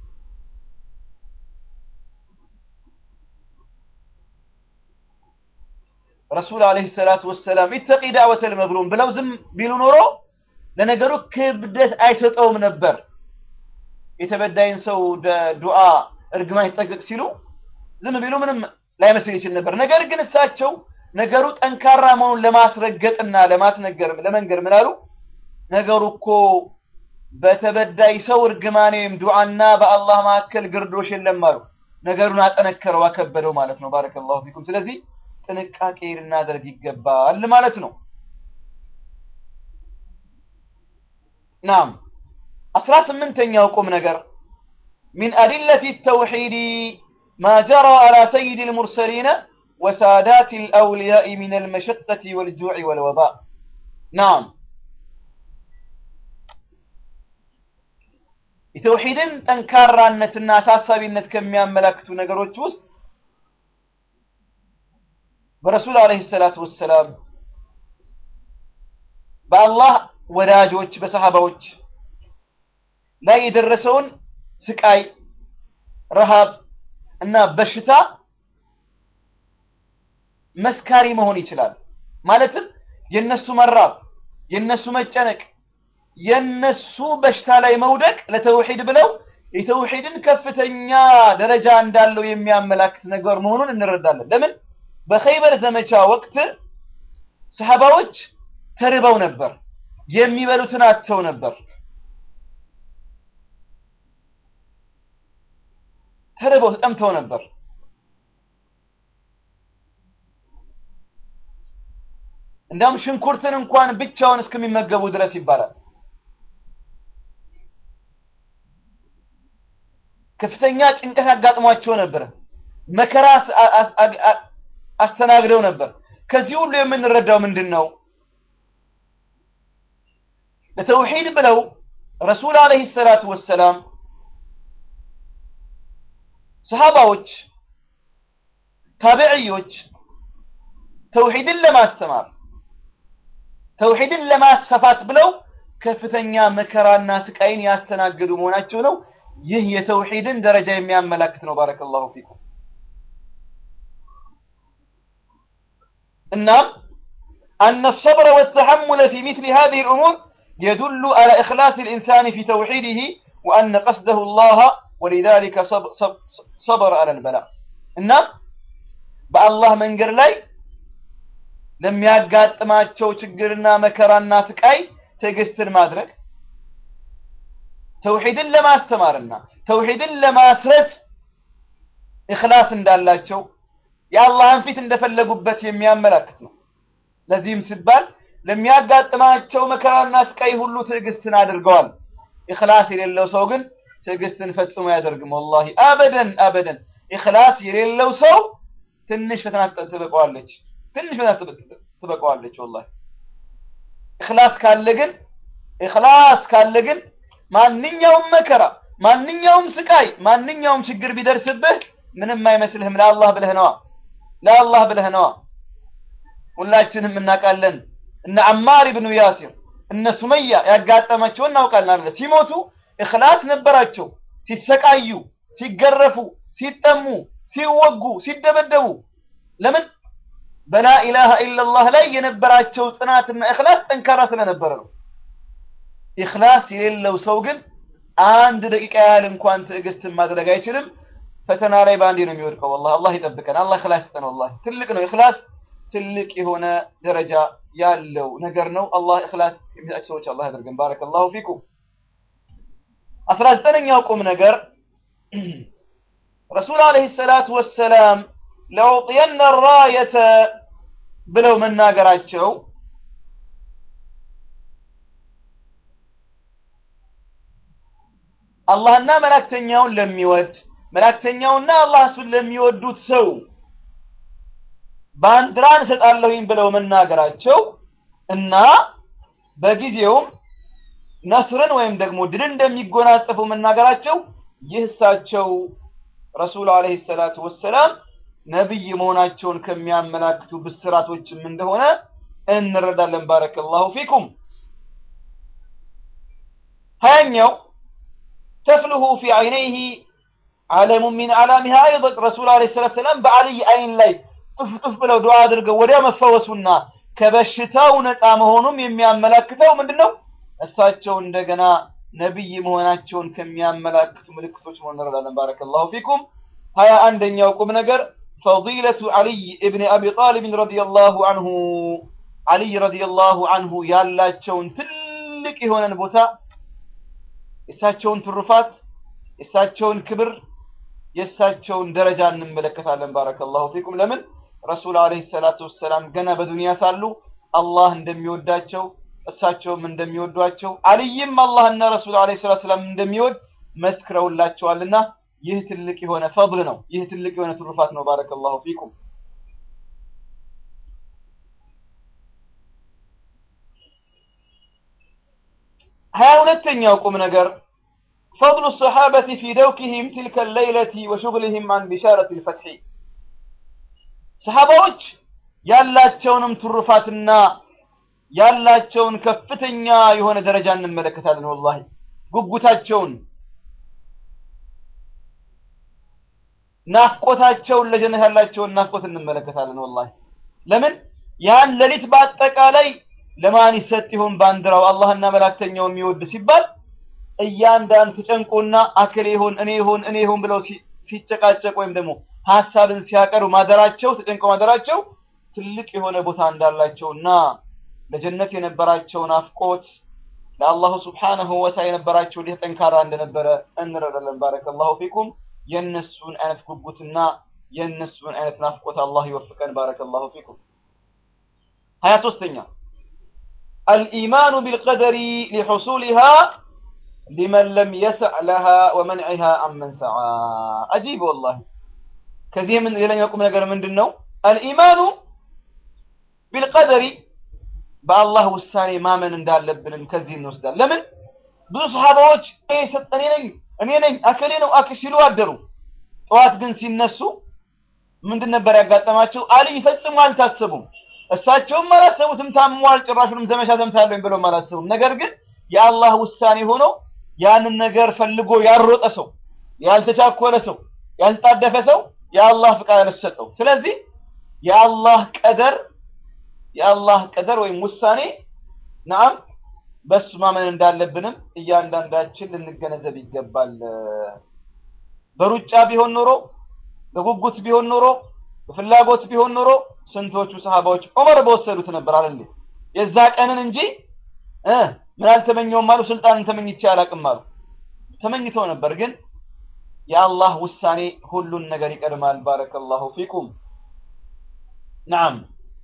ረሱል ዐለይሂ ሰላቱ ወሰላም ኢተቂ ዳዕወተል መዝሉም ብለው ዝም ቢሉ ኖሮ ለነገሩ ክብደት አይሰጠውም ነበር። የተበዳይን ሰው ዱዓ እርግማን ይጠቅቅ ሲሉ ዝም ቢሉ ምንም ላይመስል ይችል ነበር። ነገር ግን እሳቸው ነገሩ ጠንካራ መሆኑን ለማስረገጥና ለማስነገር ለመንገር ምን አሉ? ነገሩ እኮ በተበዳይ ሰው እርግማን ወይም ዱዓና በአላህ መካከል ግርዶሽ የለም አሉ። ነገሩን አጠነከረው አከበደው ማለት ነው። ባረከላሁ ፊኩም። ስለዚህ ጥንቃቄ ልናደርግ ይገባል ማለት ነው። ናም አስራ ስምንተኛው ቁም ነገር ሚን አዲለቲ ተውሒድ ማ ጀራ አላ ሰይድ ልሙርሰሊነ ወሳዳት ልአውልያኢ ሚን አልመሸቀት ወልጁዕ ወልወባ ናም የተውሒድን ጠንካራነትና አሳሳቢነት ከሚያመላክቱ ነገሮች ውስጥ በረሱል ዓለይሂ ሰላቱ ወሰላም በአላህ ወዳጆች በሰሃባዎች ላይ የደረሰውን ስቃይ፣ ረሃብ እና በሽታ መስካሪ መሆን ይችላል። ማለትም የነሱ መራብ፣ የነሱ መጨነቅ፣ የነሱ በሽታ ላይ መውደቅ ለተውሂድ ብለው የተውሂድን ከፍተኛ ደረጃ እንዳለው የሚያመላክት ነገር መሆኑን እንረዳለን። ለምን በኸይበር ዘመቻ ወቅት ሰሃባዎች ተርበው ነበር፣ የሚበሉትን አጥተው ነበር። ተርበው ተጠምተው ነበር። እንዳውም ሽንኩርትን እንኳን ብቻውን እስከሚመገቡ ድረስ ይባላል። ከፍተኛ ጭንቀት አጋጥሟቸው ነበር። መከራ አስተናግደው ነበር። ከዚህ ሁሉ የምንረዳው ምንድን ነው? ለተውሂድ ብለው ረሱል ዓለይሂ ሰላቱ ወሰላም ሰሃባዎች፣ ታቢዕዮች ተውሂድን ለማስተማር ተውሂድን ለማስፋፋት ብለው ከፍተኛ መከራና ስቃይን ያስተናገዱ መሆናቸው ነው። ይህ የተውሂድን ደረጃ የሚያመላክት ነው። ባረከላሁ ፊኩም። እናም أن الصبر والتحمل في مثل هذه الأمور يدل على إخلاص الإنسان في توحيده وأن قصده الله ولذلك صبر, صبر, صبر على البلاء እናም በአላህ መንገድ ላይ ለሚያጋጥማቸው ችግርና መከራና ስቃይ ትዕግስትን ማድረግ ተውሂድን ለማስተማርና ተውሂድን ለማስረት ኢኽላስ እንዳላቸው የአላህን ፊት እንደፈለጉበት የሚያመላክት ነው። ለዚህም ሲባል ለሚያጋጥማቸው መከራና ስቃይ ሁሉ ትዕግስትን አድርገዋል። ኢኽላስ የሌለው ሰው ግን ትዕግስትን ፈጽሞ አያደርግም። ወላሂ አበደን አበደን። ኢኽላስ የሌለው ሰው ትንሽ ፈተና ትበቀዋለች፣ ትንሽ ፈተና ትበቀዋለች። ወላሂ ኢኽላስ ካለ ግን ኢኽላስ ካለ ግን ማንኛውም መከራ፣ ማንኛውም ስቃይ፣ ማንኛውም ችግር ቢደርስብህ ምንም አይመስልህም። ለአላህ ብለህ ነዋ፣ ለአላህ ብለህ ነዋ። ሁላችንም እናውቃለን እነ አማር ብኑ ያሲር እነ ሱመያ ያጋጠማቸውን እናውቃለን አይደል? ሲሞቱ እኽላስ ነበራቸው። ሲሰቃዩ፣ ሲገረፉ፣ ሲጠሙ፣ ሲወጉ፣ ሲደበደቡ ለምን? በላ ኢላሃ ኢላላህ ላይ የነበራቸው ጽናትና እኽላስ ጠንካራ ስለነበረ ነው። ኢኽላስ የሌለው ሰው ግን አንድ ደቂቃ ያህል እንኳን ትዕግስትን ማድረግ አይችልም። ፈተና ላይ በአንዴ ነው የሚወድቀው። ወላሂ አላህ ይጠብቀን። አላህ ኢኽላስ ይስጠን። ወላሂ ትልቅ ነው ኢኽላስ፣ ትልቅ የሆነ ደረጃ ያለው ነገር ነው። አላህ ኢኽላስ የሚሰጣቸው ሰዎች አላህ ያደርገን። ባረከላሁ ፊኩም። አስራ ዘጠነኛው ቁም ነገር ረሱል ዓለይሂ ሰላቱ ወሰላም ለውጥየነ ራየተ ብለው መናገራቸው አላህና መላእክተኛውን ለሚወድ መላእክተኛውና አላህ እሱን ለሚወዱት ሰው ባንዲራን እሰጣለሁኝ ብለው መናገራቸው እና በጊዜውም ነስርን ወይም ደግሞ ድልን እንደሚጎናጸፉ መናገራቸው ይህ እሳቸው ረሱል ዓለይሂ ሰላቱ ወሰላም ነቢይ መሆናቸውን ከሚያመላክቱ ብስራቶችም እንደሆነ እንረዳለን። ባረከላሁ ፊኩም። ሀያኛው ተፍልሁ ፊ ዐይነይህ ዓለሙ ሚን አላሚሃ አይደን ረሱል ዓለይሂ ሰላቱ ወሰላም በአልይ አይን ላይ ጥፍ ጥፍ ብለው ዱዓ አድርገው ወዲያ መፈወሱና ከበሽታው ነፃ መሆኑም የሚያመላክተው ምንድን ነው? እሳቸው እንደገና ነቢይ መሆናቸውን ከሚያመላክቱ ምልክቶች መሆን እንረዳለን። ባረከላሁ ፊኩም። ሀያ አንደኛው ቁም ነገር ፈዲለቱ ዓሊይ እብን አቢ ጣሊብን ረዲየላሁ አንሁ ዓሊይ ረዲየላሁ አንሁ ያላቸውን ትልቅ የሆነን ቦታ የእሳቸውን ትሩፋት የእሳቸውን ክብር የእሳቸውን ደረጃ እንመለከታለን። ባረከላሁ ፊኩም። ለምን ረሱል ዓለይሂ ሰላቱ ወሰላም ገና በዱንያ ሳሉ አላህ እንደሚወዳቸው እሳቸውም እንደሚወዷቸው አልይም አላህና ረሱል ዓለይሂ ሰላቱ ወሰላም እንደሚወድ መስክረውላቸዋልና ይህ ትልቅ የሆነ ፈድል ነው። ይህ ትልቅ የሆነ ትሩፋት ነው። ባረከላሁ ፊኩም። ሀያ ሁለተኛው ቁም ነገር ፈድሉ ሰሓበቲ ፊ ደውኪሂም ትልከ ሌይለቲ ወሹግሊሂም አን ቢሻረት ልፈትሒ ሰሓባዎች ያላቸውንም ትሩፋትና ያላቸውን ከፍተኛ የሆነ ደረጃ እንመለከታለን። ወላሂ ጉጉታቸውን፣ ናፍቆታቸውን ለጀነት ያላቸውን ናፍቆት እንመለከታለን። ወላሂ ለምን ያን ሌሊት በአጠቃላይ ለማን ይሰጥ ይሆን ባንዲራው? አላህና መላእክተኛው የሚወድ ሲባል እያንዳንዱ ተጨንቆና አክል ይሆን እኔ ይሆን እኔ ይሆን ብለው ሲጨቃጨቅ ወይም ደግሞ ሀሳብን ሲያቀርቡ ማደራቸው ተጨንቀው ማደራቸው ትልቅ የሆነ ቦታ እንዳላቸውና ለጀነት የነበራቸው ናፍቆት ለአላሁ ስብሓነሁ ወተዓላ የነበራቸው እንዴት ጠንካራ እንደነበረ እንረዳለን። ባረከላሁ ፊኩም። የእነሱን አይነት ጉጉትና የእነሱን አይነት ናፍቆት አላህ ይወፍቀን። ባረከላሁ ፊኩም። ሀያ ሶስተኛ አልኢማኑ ቢልቀደሪ ሊሑሱሊሃ ሊመን ለም የስዕ ለሃ ወመንዒሃ አመን ሰዓ። አጂብ ወላሂ። ከዚህ ምን ሌላኛው ቁም ነገር ምንድን ነው? አልኢማኑ ቢልቀደሪ በአላህ ውሳኔ ማመን እንዳለብንም ከዚህ እንወስዳለን። ለምን ብዙ ሰሃባዎች እኔ ነኝ እኔ ነኝ አከሌ ነው አክ ሲሉ አደሩ። ጠዋት ግን ሲነሱ ምንድን ነበር ያጋጠማቸው? አልይ ፈጽሞ አልታሰቡም። እሳቸውም አላሰቡትም። ታሟል፣ ጭራሹንም ዘመቻ ዘምታለሁ ብለውም አላሰቡም። ነገር ግን የአላህ ውሳኔ ሆኖ ያንን ነገር ፈልጎ ያሮጠ ሰው፣ ያልተቻኮለ ሰው፣ ያልጣደፈ ሰው የአላህ ፍቃድ አልተሰጠው። ስለዚህ የአላህ ቀደር የአላህ ቀደር ወይም ውሳኔ ናም በሱ ማመን እንዳለብንም እያንዳንዳችን ልንገነዘብ ይገባል። በሩጫ ቢሆን ኖሮ በጉጉት ቢሆን ኖሮ በፍላጎት ቢሆን ኖሮ ስንቶቹ ሰሃባዎች ዑመር በወሰዱት ነበር አይደል? የዛ ቀንን እንጂ እ ምን አልተመኘውም አሉ። ስልጣንን ተመኝቼ አላቅም አሉ። ተመኝተው ነበር፣ ግን የአላህ ውሳኔ ሁሉን ነገር ይቀድማል። ባረከላሁ ፊኩም። ነዓም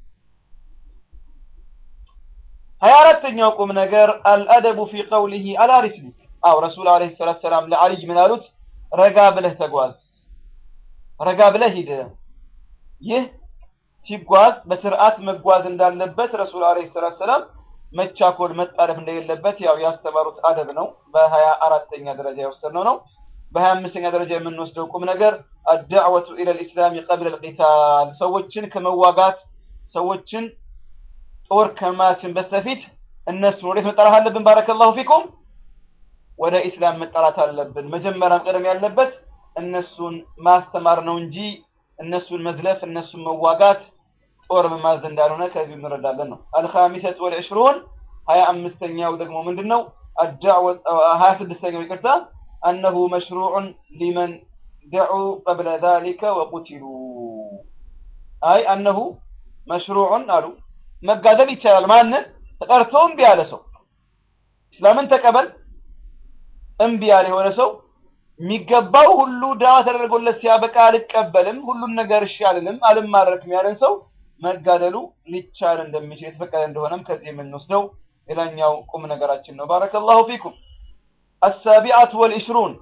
ሀያ አራተኛው ቁም ነገር አልአደቡ ፊ ቀውሊሂ አላ ሪስሊክ። አው ረሱል ዓለይሂ ሰላቱ ሰላም ለአልይ ምን አሉት? ረጋ ብለህ ተጓዝ፣ ረጋ ብለህ ሂድ። ይህ ሲጓዝ በስርዓት መጓዝ እንዳለበት ረሱል ዓለይሂ ሰላቱ ሰላም መቻኮል፣ መጣደፍ እንደሌለበት ያው ያስተማሩት አደብ ነው። በሀያ አራተኛ ደረጃ የወሰድነው ነው። በሀያ አምስተኛ ደረጃ የምንወስደው ቁም ነገር አዳዕወቱ ኢለል ኢስላሚ ቀብለ ልቂታል ሰዎችን ከመዋጋት ሰዎችን ጦር ከማችን በስተፊት እነሱን ወዴት መጠራት አለብን? ባረከላሁ ፊኩም ወደ ኢስላም መጠራት አለብን። መጀመሪያም ቀደም ያለበት እነሱን ማስተማር ነው እንጂ እነሱን መዝለፍ፣ እነሱን መዋጋት ጦር መማዝ እንዳልሆነ ከዚሁ እንረዳለን ነው። አልኻሚሰት ወልዕሽሩን ሀያ አምስተኛው ደግሞ ምንድን ነው? ሀያ ስድስተኛው ይቅርታ አነሁ መሽሩዑን ሊመን ደዑ ቀብለ ዛሊከ ወቁቲሉ አይ አነሁ መሽሩዑን አሉ መጋደል ይቻላል። ማንን ተጠርቶ እምቢ ያለ ሰው እስላምን ተቀበል እምቢ ያለ የሆነ ሰው የሚገባው ሁሉ ዳዋ ተደርጎለት ሲያበቃ አልቀበልም፣ ሁሉን ነገር እሺ አልልም፣ አልማረክም ያለን ሰው መጋደሉ ሊቻል እንደሚችል የተፈቀደ እንደሆነም ከዚህ የምንወስደው ሌላኛው ቁም ነገራችን ነው። ባረከላሁ ፊኩም። አሳቢዐቱ ወልዕሽሩን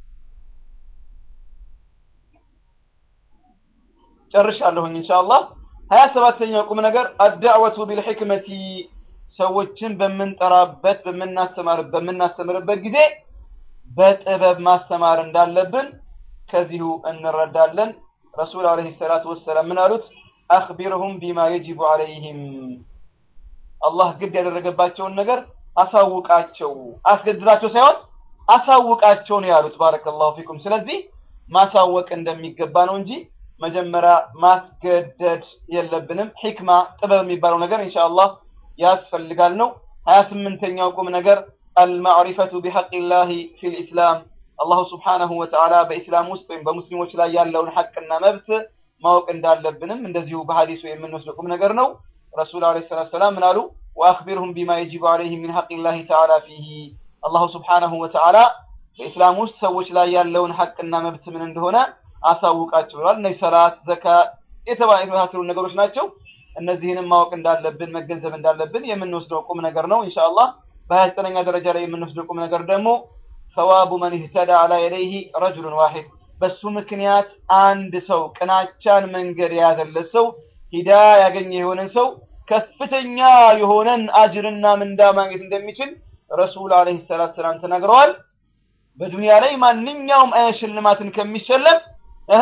ጨርሻለሁኝ ኢንሻአላህ። ሀያ ሰባተኛው ቁም ነገር አዳዕወቱ ቢልሕክመቲ ሰዎችን በምንጠራበት በምናስተማር በምናስተምርበት ጊዜ በጥበብ ማስተማር እንዳለብን ከዚሁ እንረዳለን። ረሱል አለይሂ ሰላቱ ወሰላም ምን አሉት? አኽቢርሁም ቢማ የጅቡ አለይህም አላህ ግድ ያደረገባቸውን ነገር አሳውቃቸው፣ አስገድዳቸው ሳይሆን አሳውቃቸው ነው ያሉት። ባረከላሁ ፊኩም። ስለዚህ ማሳወቅ እንደሚገባ ነው እንጂ መጀመሪያ ማስገደድ የለብንም። ሒክማ ጥበብ የሚባለው ነገር ኢንሻአላህ ያስፈልጋል ነው። ሀያ ስምንተኛው ቁም ነገር አልማዕሪፈቱ ቢሐቂላሂ ፊል ኢስላም አላሁ ስብሓነሁ ወተዓላ በኢስላም ውስጥ ወይም በሙስሊሞች ላይ ያለውን ሐቅና መብት ማወቅ እንዳለብንም እንደዚሁ በሐዲሱ የምንወስደው ቁም ነገር ነው። ረሱል ዓለይሂ ሰላቱ ወሰላም ምን አሉ? ወአኽቢርሁም ቢማ የጂቡ ዓለይሂም ሚን ሐቂላሂ ተዓላ ፊሂ አላሁ ስብሓነሁ ወተዓላ በኢስላም ውስጥ ሰዎች ላይ ያለውን ሐቅና መብት ምን እንደሆነ አሳውቃቸው ብለዋል። እነዚህ ሰላት፣ ዘካ የተባሉ የመሳሰሉ ነገሮች ናቸው። እነዚህንም ማወቅ እንዳለብን መገንዘብ እንዳለብን የምንወስደው ቁም ነገር ነው ኢንሻአላህ። በሀያ ዘጠነኛ ደረጃ ላይ የምንወስደው ቁም ነገር ደግሞ ሰዋቡ መን ኢህተዳ አላ የደይህ ረጁሉን ዋሂድ በሱ ምክንያት አንድ ሰው ቅናቻን መንገድ የያዘለት ሰው ሂዳ ያገኘ የሆነን ሰው ከፍተኛ የሆነን አጅርና ምንዳ ማግኘት እንደሚችል ረሱል አለይሂ ሰላቱ ሰላም ተናግረዋል። በዱንያ ላይ ማንኛውም አይነት ሽልማትን ከሚሸለም እህ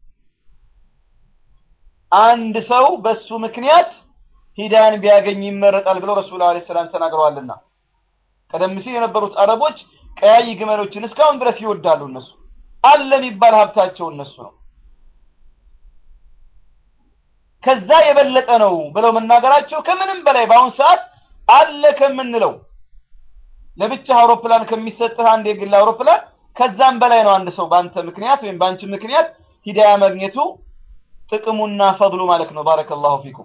አንድ ሰው በሱ ምክንያት ሂዳን ቢያገኝ ይመረጣል ብለው ረሱል አለይሂ ሰላም ተናግረዋልና ቀደም ሲል የነበሩት አረቦች ቀያይ ግመሎችን እስካሁን ድረስ ይወዳሉ። እነሱ አለ የሚባል ሀብታቸው እነሱ ነው። ከዛ የበለጠ ነው ብለው መናገራቸው ከምንም በላይ በአሁን ሰዓት አለ ከምንለው ለብቻ አውሮፕላን ከሚሰጥህ አንድ የግል አውሮፕላን ከዛም በላይ ነው አንድ ሰው በአንተ ምክንያት ወይም በአንቺ ምክንያት ሂዳያ ማግኘቱ ጥቅሙና ፈድሉ ማለት ነው። ባረከላሁ ፊኩም።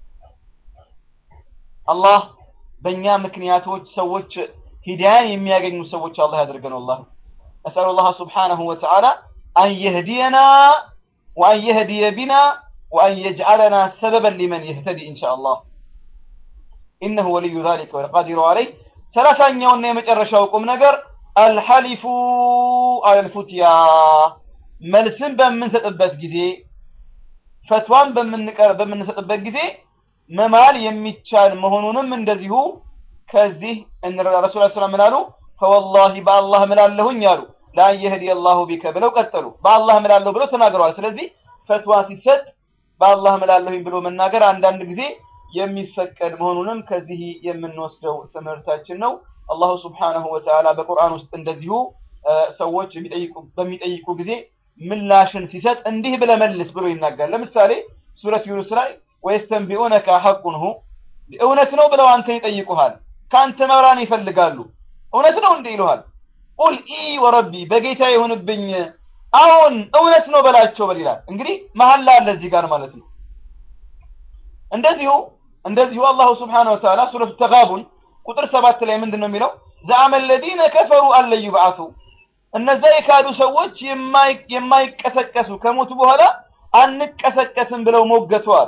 አላህ በእኛ ምክንያቶች ሰዎች ሂዳያን የሚያገኙ ሰዎች አላህ ያደርገን። ወላሂ ነስአሉ ላህ ሱብሓነሁ ወተዓላ አን የህዲየና ወአን የህዲየ ቢና ወአን የጅዓለና ሰበበን ሊመን የህተዲ ኢንሻአላህ ኢነሁ ወልዩ ዛሊከ ወልቃዲሩ ዐለይህ። ሰላሳኛውና የመጨረሻው ቁም ነገር አልሐሊፉ አለልፉትያ መልስን በምንሰጥበት ጊዜ ፈትዋን በምንቀር በምንሰጥበት ጊዜ መማል የሚቻል መሆኑንም እንደዚሁ ከዚህ እንረዳ። ረሱል ሰላም ምን አሉ? ፈወላሂ በአላህ ምላለሁኝ አሉ ላን የህዲ አላሁ ቢከ ብለው ቀጠሉ። በአላህ ምላለሁ ብለው ተናግረዋል። ስለዚህ ፈትዋ ሲሰጥ በአላህ ምላለሁኝ ብሎ መናገር አንዳንድ ጊዜ የሚፈቀድ መሆኑንም ከዚህ የምንወስደው ትምህርታችን ነው። አላሁ ስብሓነሁ ወተዓላ በቁርአን ውስጥ እንደዚሁ ሰዎች በሚጠይቁ ጊዜ ምላሽን ሲሰጥ እንዲህ ብለህ መልስ ብሎ ይናገራል። ለምሳሌ ሱረት ዩኑስ ላይ ወየስተንቢኡነከ ሐቁን ሁ እውነት ነው ብለው አንተን ይጠይቁሃል። ከአንተ መብራን ይፈልጋሉ። እውነት ነው እንዴ ይሉሃል። ቁል ኢ ወረቢ በጌታ ይሁንብኝ አሁን እውነት ነው በላቸው በል ይላል። እንግዲህ መሀላ አለ እዚህ ጋር ማለት ነው። እንደዚሁ እንደዚሁ አላሁ ስብሓነሁ ወተዓላ ሱረቱ ተጋቡን ቁጥር ሰባት ላይ ምንድን ነው የሚለው? ዘዐመ አለዚነ ከፈሩ አለን ዩብዓቱ እነዛ የካዱ ሰዎች የማይቀሰቀሱ ከሞቱ በኋላ አንቀሰቀስም ብለው ሞገቱ አለ።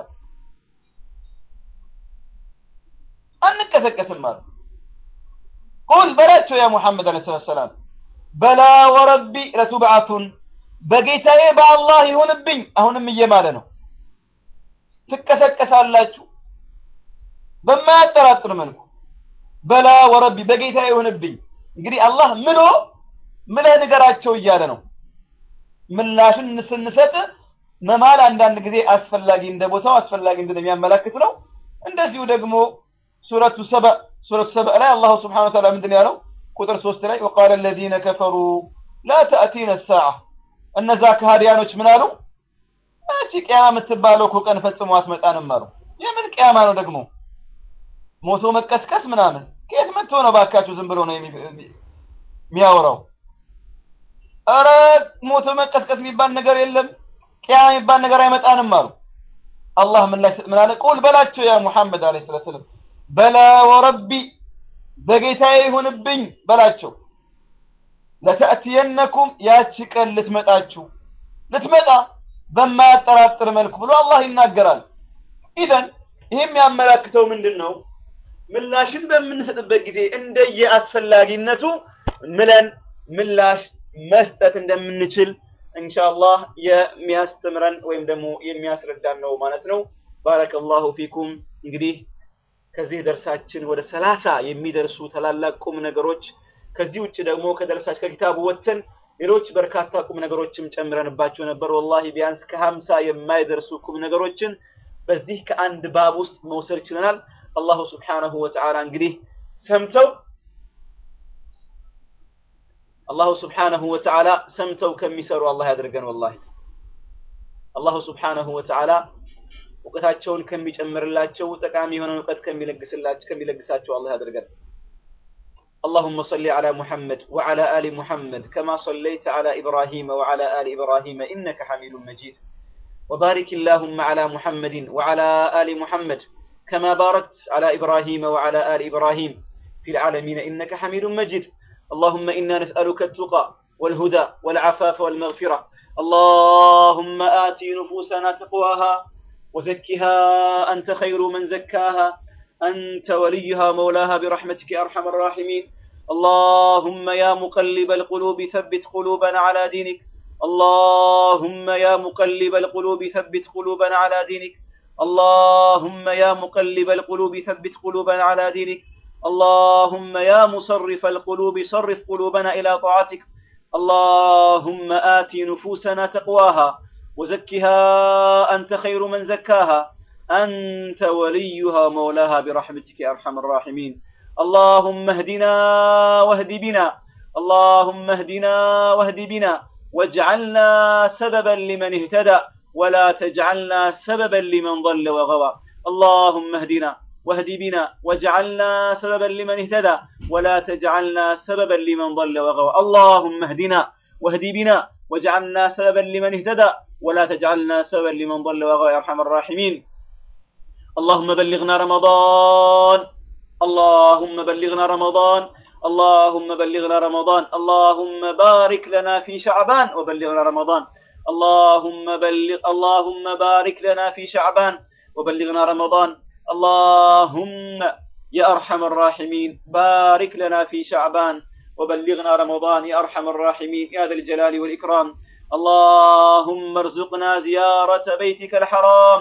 አንቀሰቀስም አለ። ቁል በላቸው ያ ሙሐመድ ዓለይሂ ሰላቱ ወሰላም በላ ወረቢ ለቱብዓቱን በጌታዬ በአላህ ይሁንብኝ። አሁንም እየማለ ነው። ትቀሰቀሳላችሁ በማያጠራጥር መልኩ በላ ወረቢ በጌታ ይሁንብኝ። እንግዲህ አላህ ምሎ ምለህ ንገራቸው እያለ ነው። ምላሽን ስንሰጥ መማል አንዳንድ ጊዜ አስፈላጊ እንደ ቦታው አስፈላጊ እንደሚያመላክት ነው። እንደዚሁ ደግሞ ሱረቱ ሰበ ሱረቱ ሰበ ላይ አላሁ ስብሓነሁ ወተዓላ ምንድን ያለው ቁጥር ሶስት ላይ ወቃለ አለዚነ ከፈሩ ላ ተእቲነ ሰዓ እነዛ ከሃዲያኖች ምን አሉ? እቺ ቅያማ የምትባለው እኮ ቀን ፈጽሞ አትመጣንም አሉ። የምን ቅያማ ነው ደግሞ? ሞቶ መቀስቀስ ምናምን ከየት መጥቶ ነው? ባካችሁ ዝም ብሎ ነው የሚያወራው። ኧረ ሞቶ መቀስቀስ የሚባል ነገር የለም፣ ቅያማ የሚባል ነገር አይመጣንም አሉ። አላህ ምን ላይ ምን አለ? ቁል በላቸው ያ ሙሐመድ አለይሂ ሰላቱ ወሰላም በላ ወረቢ በጌታዬ ይሁንብኝ በላቸው ለተእትየነኩም ያቺ ቀን ልትመጣችሁ ልትመጣ በማያጠራጥር መልኩ ብሎ አላህ ይናገራል። ኢዘን ይህ የሚያመላክተው ምንድን ነው? ምላሽን በምንሰጥበት ጊዜ እንደየ አስፈላጊነቱ ምለን ምላሽ መስጠት እንደምንችል ኢንሻአላህ የሚያስተምረን ወይም ደግሞ የሚያስረዳን ነው ማለት ነው። ባረከላሁ ፊኩም። እንግዲህ ከዚህ ደርሳችን ወደ ሰላሳ የሚደርሱ ታላላቅ ቁም ነገሮች ከዚህ ውጭ ደግሞ ከደረሳች ከኪታቡ ወጥተን ሌሎች በርካታ ቁም ነገሮችም ጨምረንባቸው ነበር። ወላሂ ቢያንስ ከሀምሳ የማይደርሱ ቁም ነገሮችን በዚህ ከአንድ ባብ ውስጥ መውሰድ ችለናል። አላሁ ስብሓነሁ ወተዓላ እንግዲህ ሰምተው አላሁ ስብሓነሁ ወተዓላ ሰምተው ከሚሰሩ አላህ ያደርገን። ወላሂ አላሁ ስብሓነሁ ወተዓላ እውቀታቸውን ከሚጨምርላቸው ጠቃሚ የሆነ እውቀት ከሚለግስላቸው ከሚለግሳቸው አላህ ያደርገን። اللهم صل على محمد وعلى آل محمد كما صليت على إبراهيم وعلى آل إبراهيم إنك حميد مجيد وبارك اللهم على محمد وعلى آل محمد كما باركت على إبراهيم وعلى آل إبراهيم في العالمين إنك حميد مجيد اللهم إنا نسألك التقى والهدى والعفاف والمغفرة اللهم آت نفوسنا تقواها وزكها أنت خير من زكاها أنت وليها مولاها برحمتك يا أرحم الراحمين اللهم يا مقلب القلوب ثبت قلوبنا على دينك اللهم يا مقلب القلوب ثبت قلوبنا على دينك اللهم يا مقلب القلوب ثبت قلوبنا على دينك اللهم يا مصرف القلوب صرف قلوبنا إلى طاعتك اللهم آت نفوسنا تقواها وزكها أنت خير من زكاها أنت وليها مولاها برحمتك يا أرحم الراحمين اللهم اهدنا واهد بنا اللهم اهدنا واهد بنا واجعلنا سببا لمن اهتدى ولا تجعلنا سببا لمن ضل وغوى اللهم اهدنا واهد بنا واجعلنا سببا لمن اهتدى ولا تجعلنا سببا لمن ضل وغوى اللهم اهدنا واهد بنا واجعلنا سببا لمن اهتدى ولا تجعلنا سببا لمن ضل وغوى يا ارحم الراحمين اللهم بلغنا رمضان اللهم بلغنا رمضان اللهم بلغنا رمضان اللهم بارك لنا في شعبان وبلغنا رمضان اللهم بلغ اللهم بارك لنا في شعبان وبلغنا رمضان اللهم يا ارحم الراحمين بارك لنا في شعبان وبلغنا رمضان يا ارحم الراحمين يا ذا الجلال والاكرام اللهم ارزقنا زيارة بيتك الحرام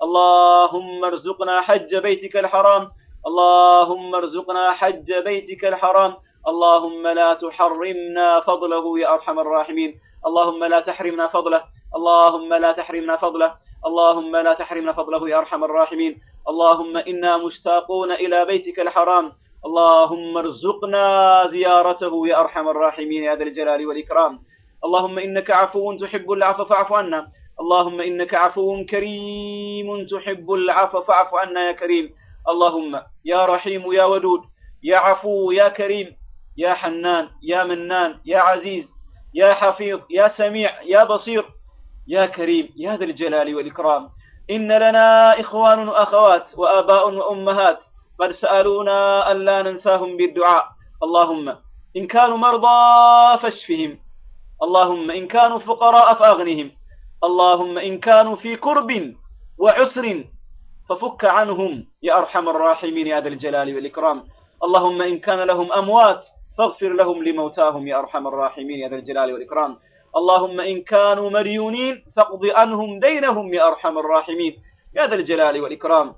اللهم ارزقنا حج بيتك الحرام اللهم ارزقنا حج بيتك الحرام اللهم لا تحرمنا فضله يا ارحم الراحمين اللهم لا تحرمنا فضله اللهم لا تحرمنا فضله اللهم لا تحرمنا فضله يا ارحم الراحمين اللهم انا مشتاقون الى بيتك الحرام اللهم ارزقنا زيارته يا ارحم الراحمين يا ذا الجلال والاكرام اللهم انك عفو تحب العفو فاعف عنا اللهم انك عفو كريم تحب العفو فاعف عنا يا كريم اللهم يا رحيم يا ودود يا عفو يا كريم يا حنان يا منان يا عزيز يا حفيظ يا سميع يا بصير يا كريم يا ذا الجلال والإكرام إن لنا إخوان وأخوات وآباء وأمهات قد سألونا ألا ننساهم بالدعاء اللهم إن كانوا مرضى فاشفهم اللهم إن كانوا فقراء فأغنهم اللهم إن كانوا في كرب وعسر ففك عنهم يا أرحم الراحمين يا ذا الجلال والإكرام اللهم إن كان لهم أموات فاغفر لهم لموتاهم يا أرحم الراحمين يا ذا الجلال والإكرام اللهم إن كانوا مديونين فاقض عنهم دينهم يا أرحم الراحمين يا ذا الجلال والإكرام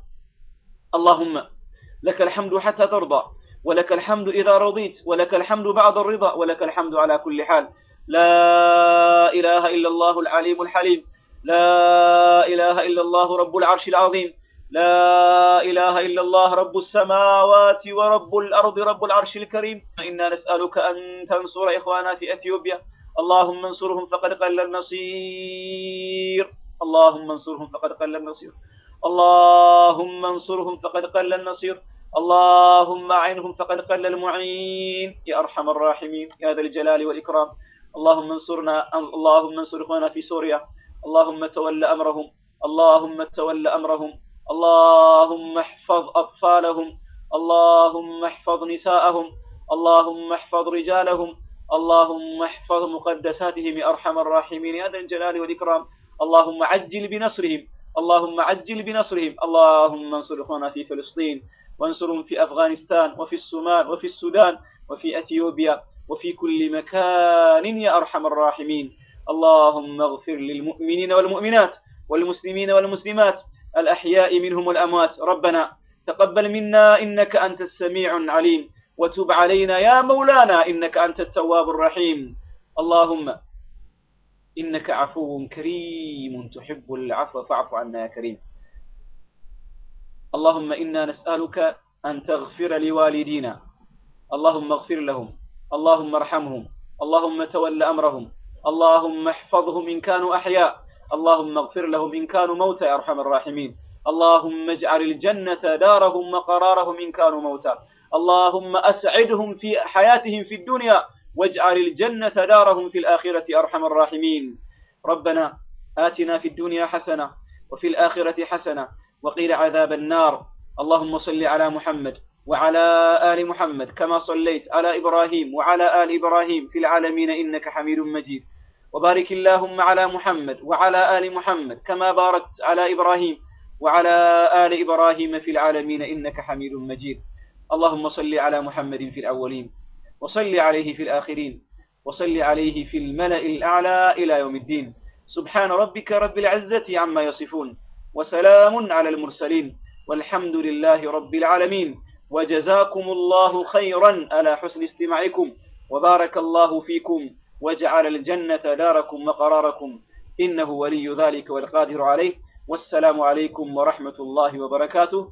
اللهم لك الحمد حتى ترضى ولك الحمد إذا رضيت ولك الحمد بعد الرضا ولك الحمد على كل حال لا إله إلا الله العليم الحليم لا إله إلا الله رب العرش العظيم لا إله إلا الله رب السماوات ورب الأرض رب العرش الكريم إنا نسألك أن تنصر إخوانا في أثيوبيا اللهم انصرهم فقد قل النصير اللهم انصرهم فقد قل النصير اللهم انصرهم فقد قل النصير اللهم أعنهم فقد قل المعين يا أرحم الراحمين يا ذا الجلال والإكرام اللهم انصرنا اللهم انصر إخوانا في سوريا اللهم تول أمرهم اللهم تول أمرهم اللهم احفظ أطفالهم اللهم احفظ نساءهم اللهم احفظ رجالهم اللهم احفظ مقدساتهم يا أرحم الراحمين يا ذا الجلال والإكرام اللهم عجل بنصرهم اللهم عجل بنصرهم اللهم انصر إخوانا في فلسطين وانصرهم في أفغانستان وفي الصومال وفي السودان وفي أثيوبيا وفي كل مكان يا أرحم الراحمين اللهم اغفر للمؤمنين والمؤمنات والمسلمين والمسلمات الأحياء منهم والأموات ربنا تقبل منا إنك أنت السميع العليم وتب علينا يا مولانا إنك أنت التواب الرحيم اللهم إنك عفو كريم تحب العفو فاعف عنا يا كريم اللهم إنا نسألك أن تغفر لوالدينا اللهم اغفر لهم اللهم ارحمهم اللهم تول أمرهم اللهم احفظهم إن كانوا أحياء اللهم اغفر لهم إن كانوا موتى يا أرحم الراحمين اللهم اجعل الجنة دارهم وقرارهم إن كانوا موتى اللهم أسعدهم في حياتهم في الدنيا واجعل الجنة دارهم في الآخرة أرحم الراحمين ربنا آتنا في الدنيا حسنة وفي الآخرة حسنة وقيل عذاب النار اللهم صل على محمد وعلى آل محمد كما صليت على إبراهيم وعلى آل إبراهيم في العالمين إنك حميد مجيد وبارك اللهم على محمد وعلى آل محمد كما باركت على إبراهيم وعلى آل إبراهيم في العالمين إنك حميد مجيد اللهم صل على محمد في الأولين وصل عليه في الآخرين وصل عليه في الملأ الأعلى إلى يوم الدين سبحان ربك رب العزة عما يصفون وسلام على المرسلين والحمد لله رب العالمين وجزاكم الله خيرا على حسن استماعكم وبارك الله فيكم وجعل الجنة داركم وقراركم إنه ولي ذلك والقادر عليه والسلام عليكم ورحمة الله وبركاته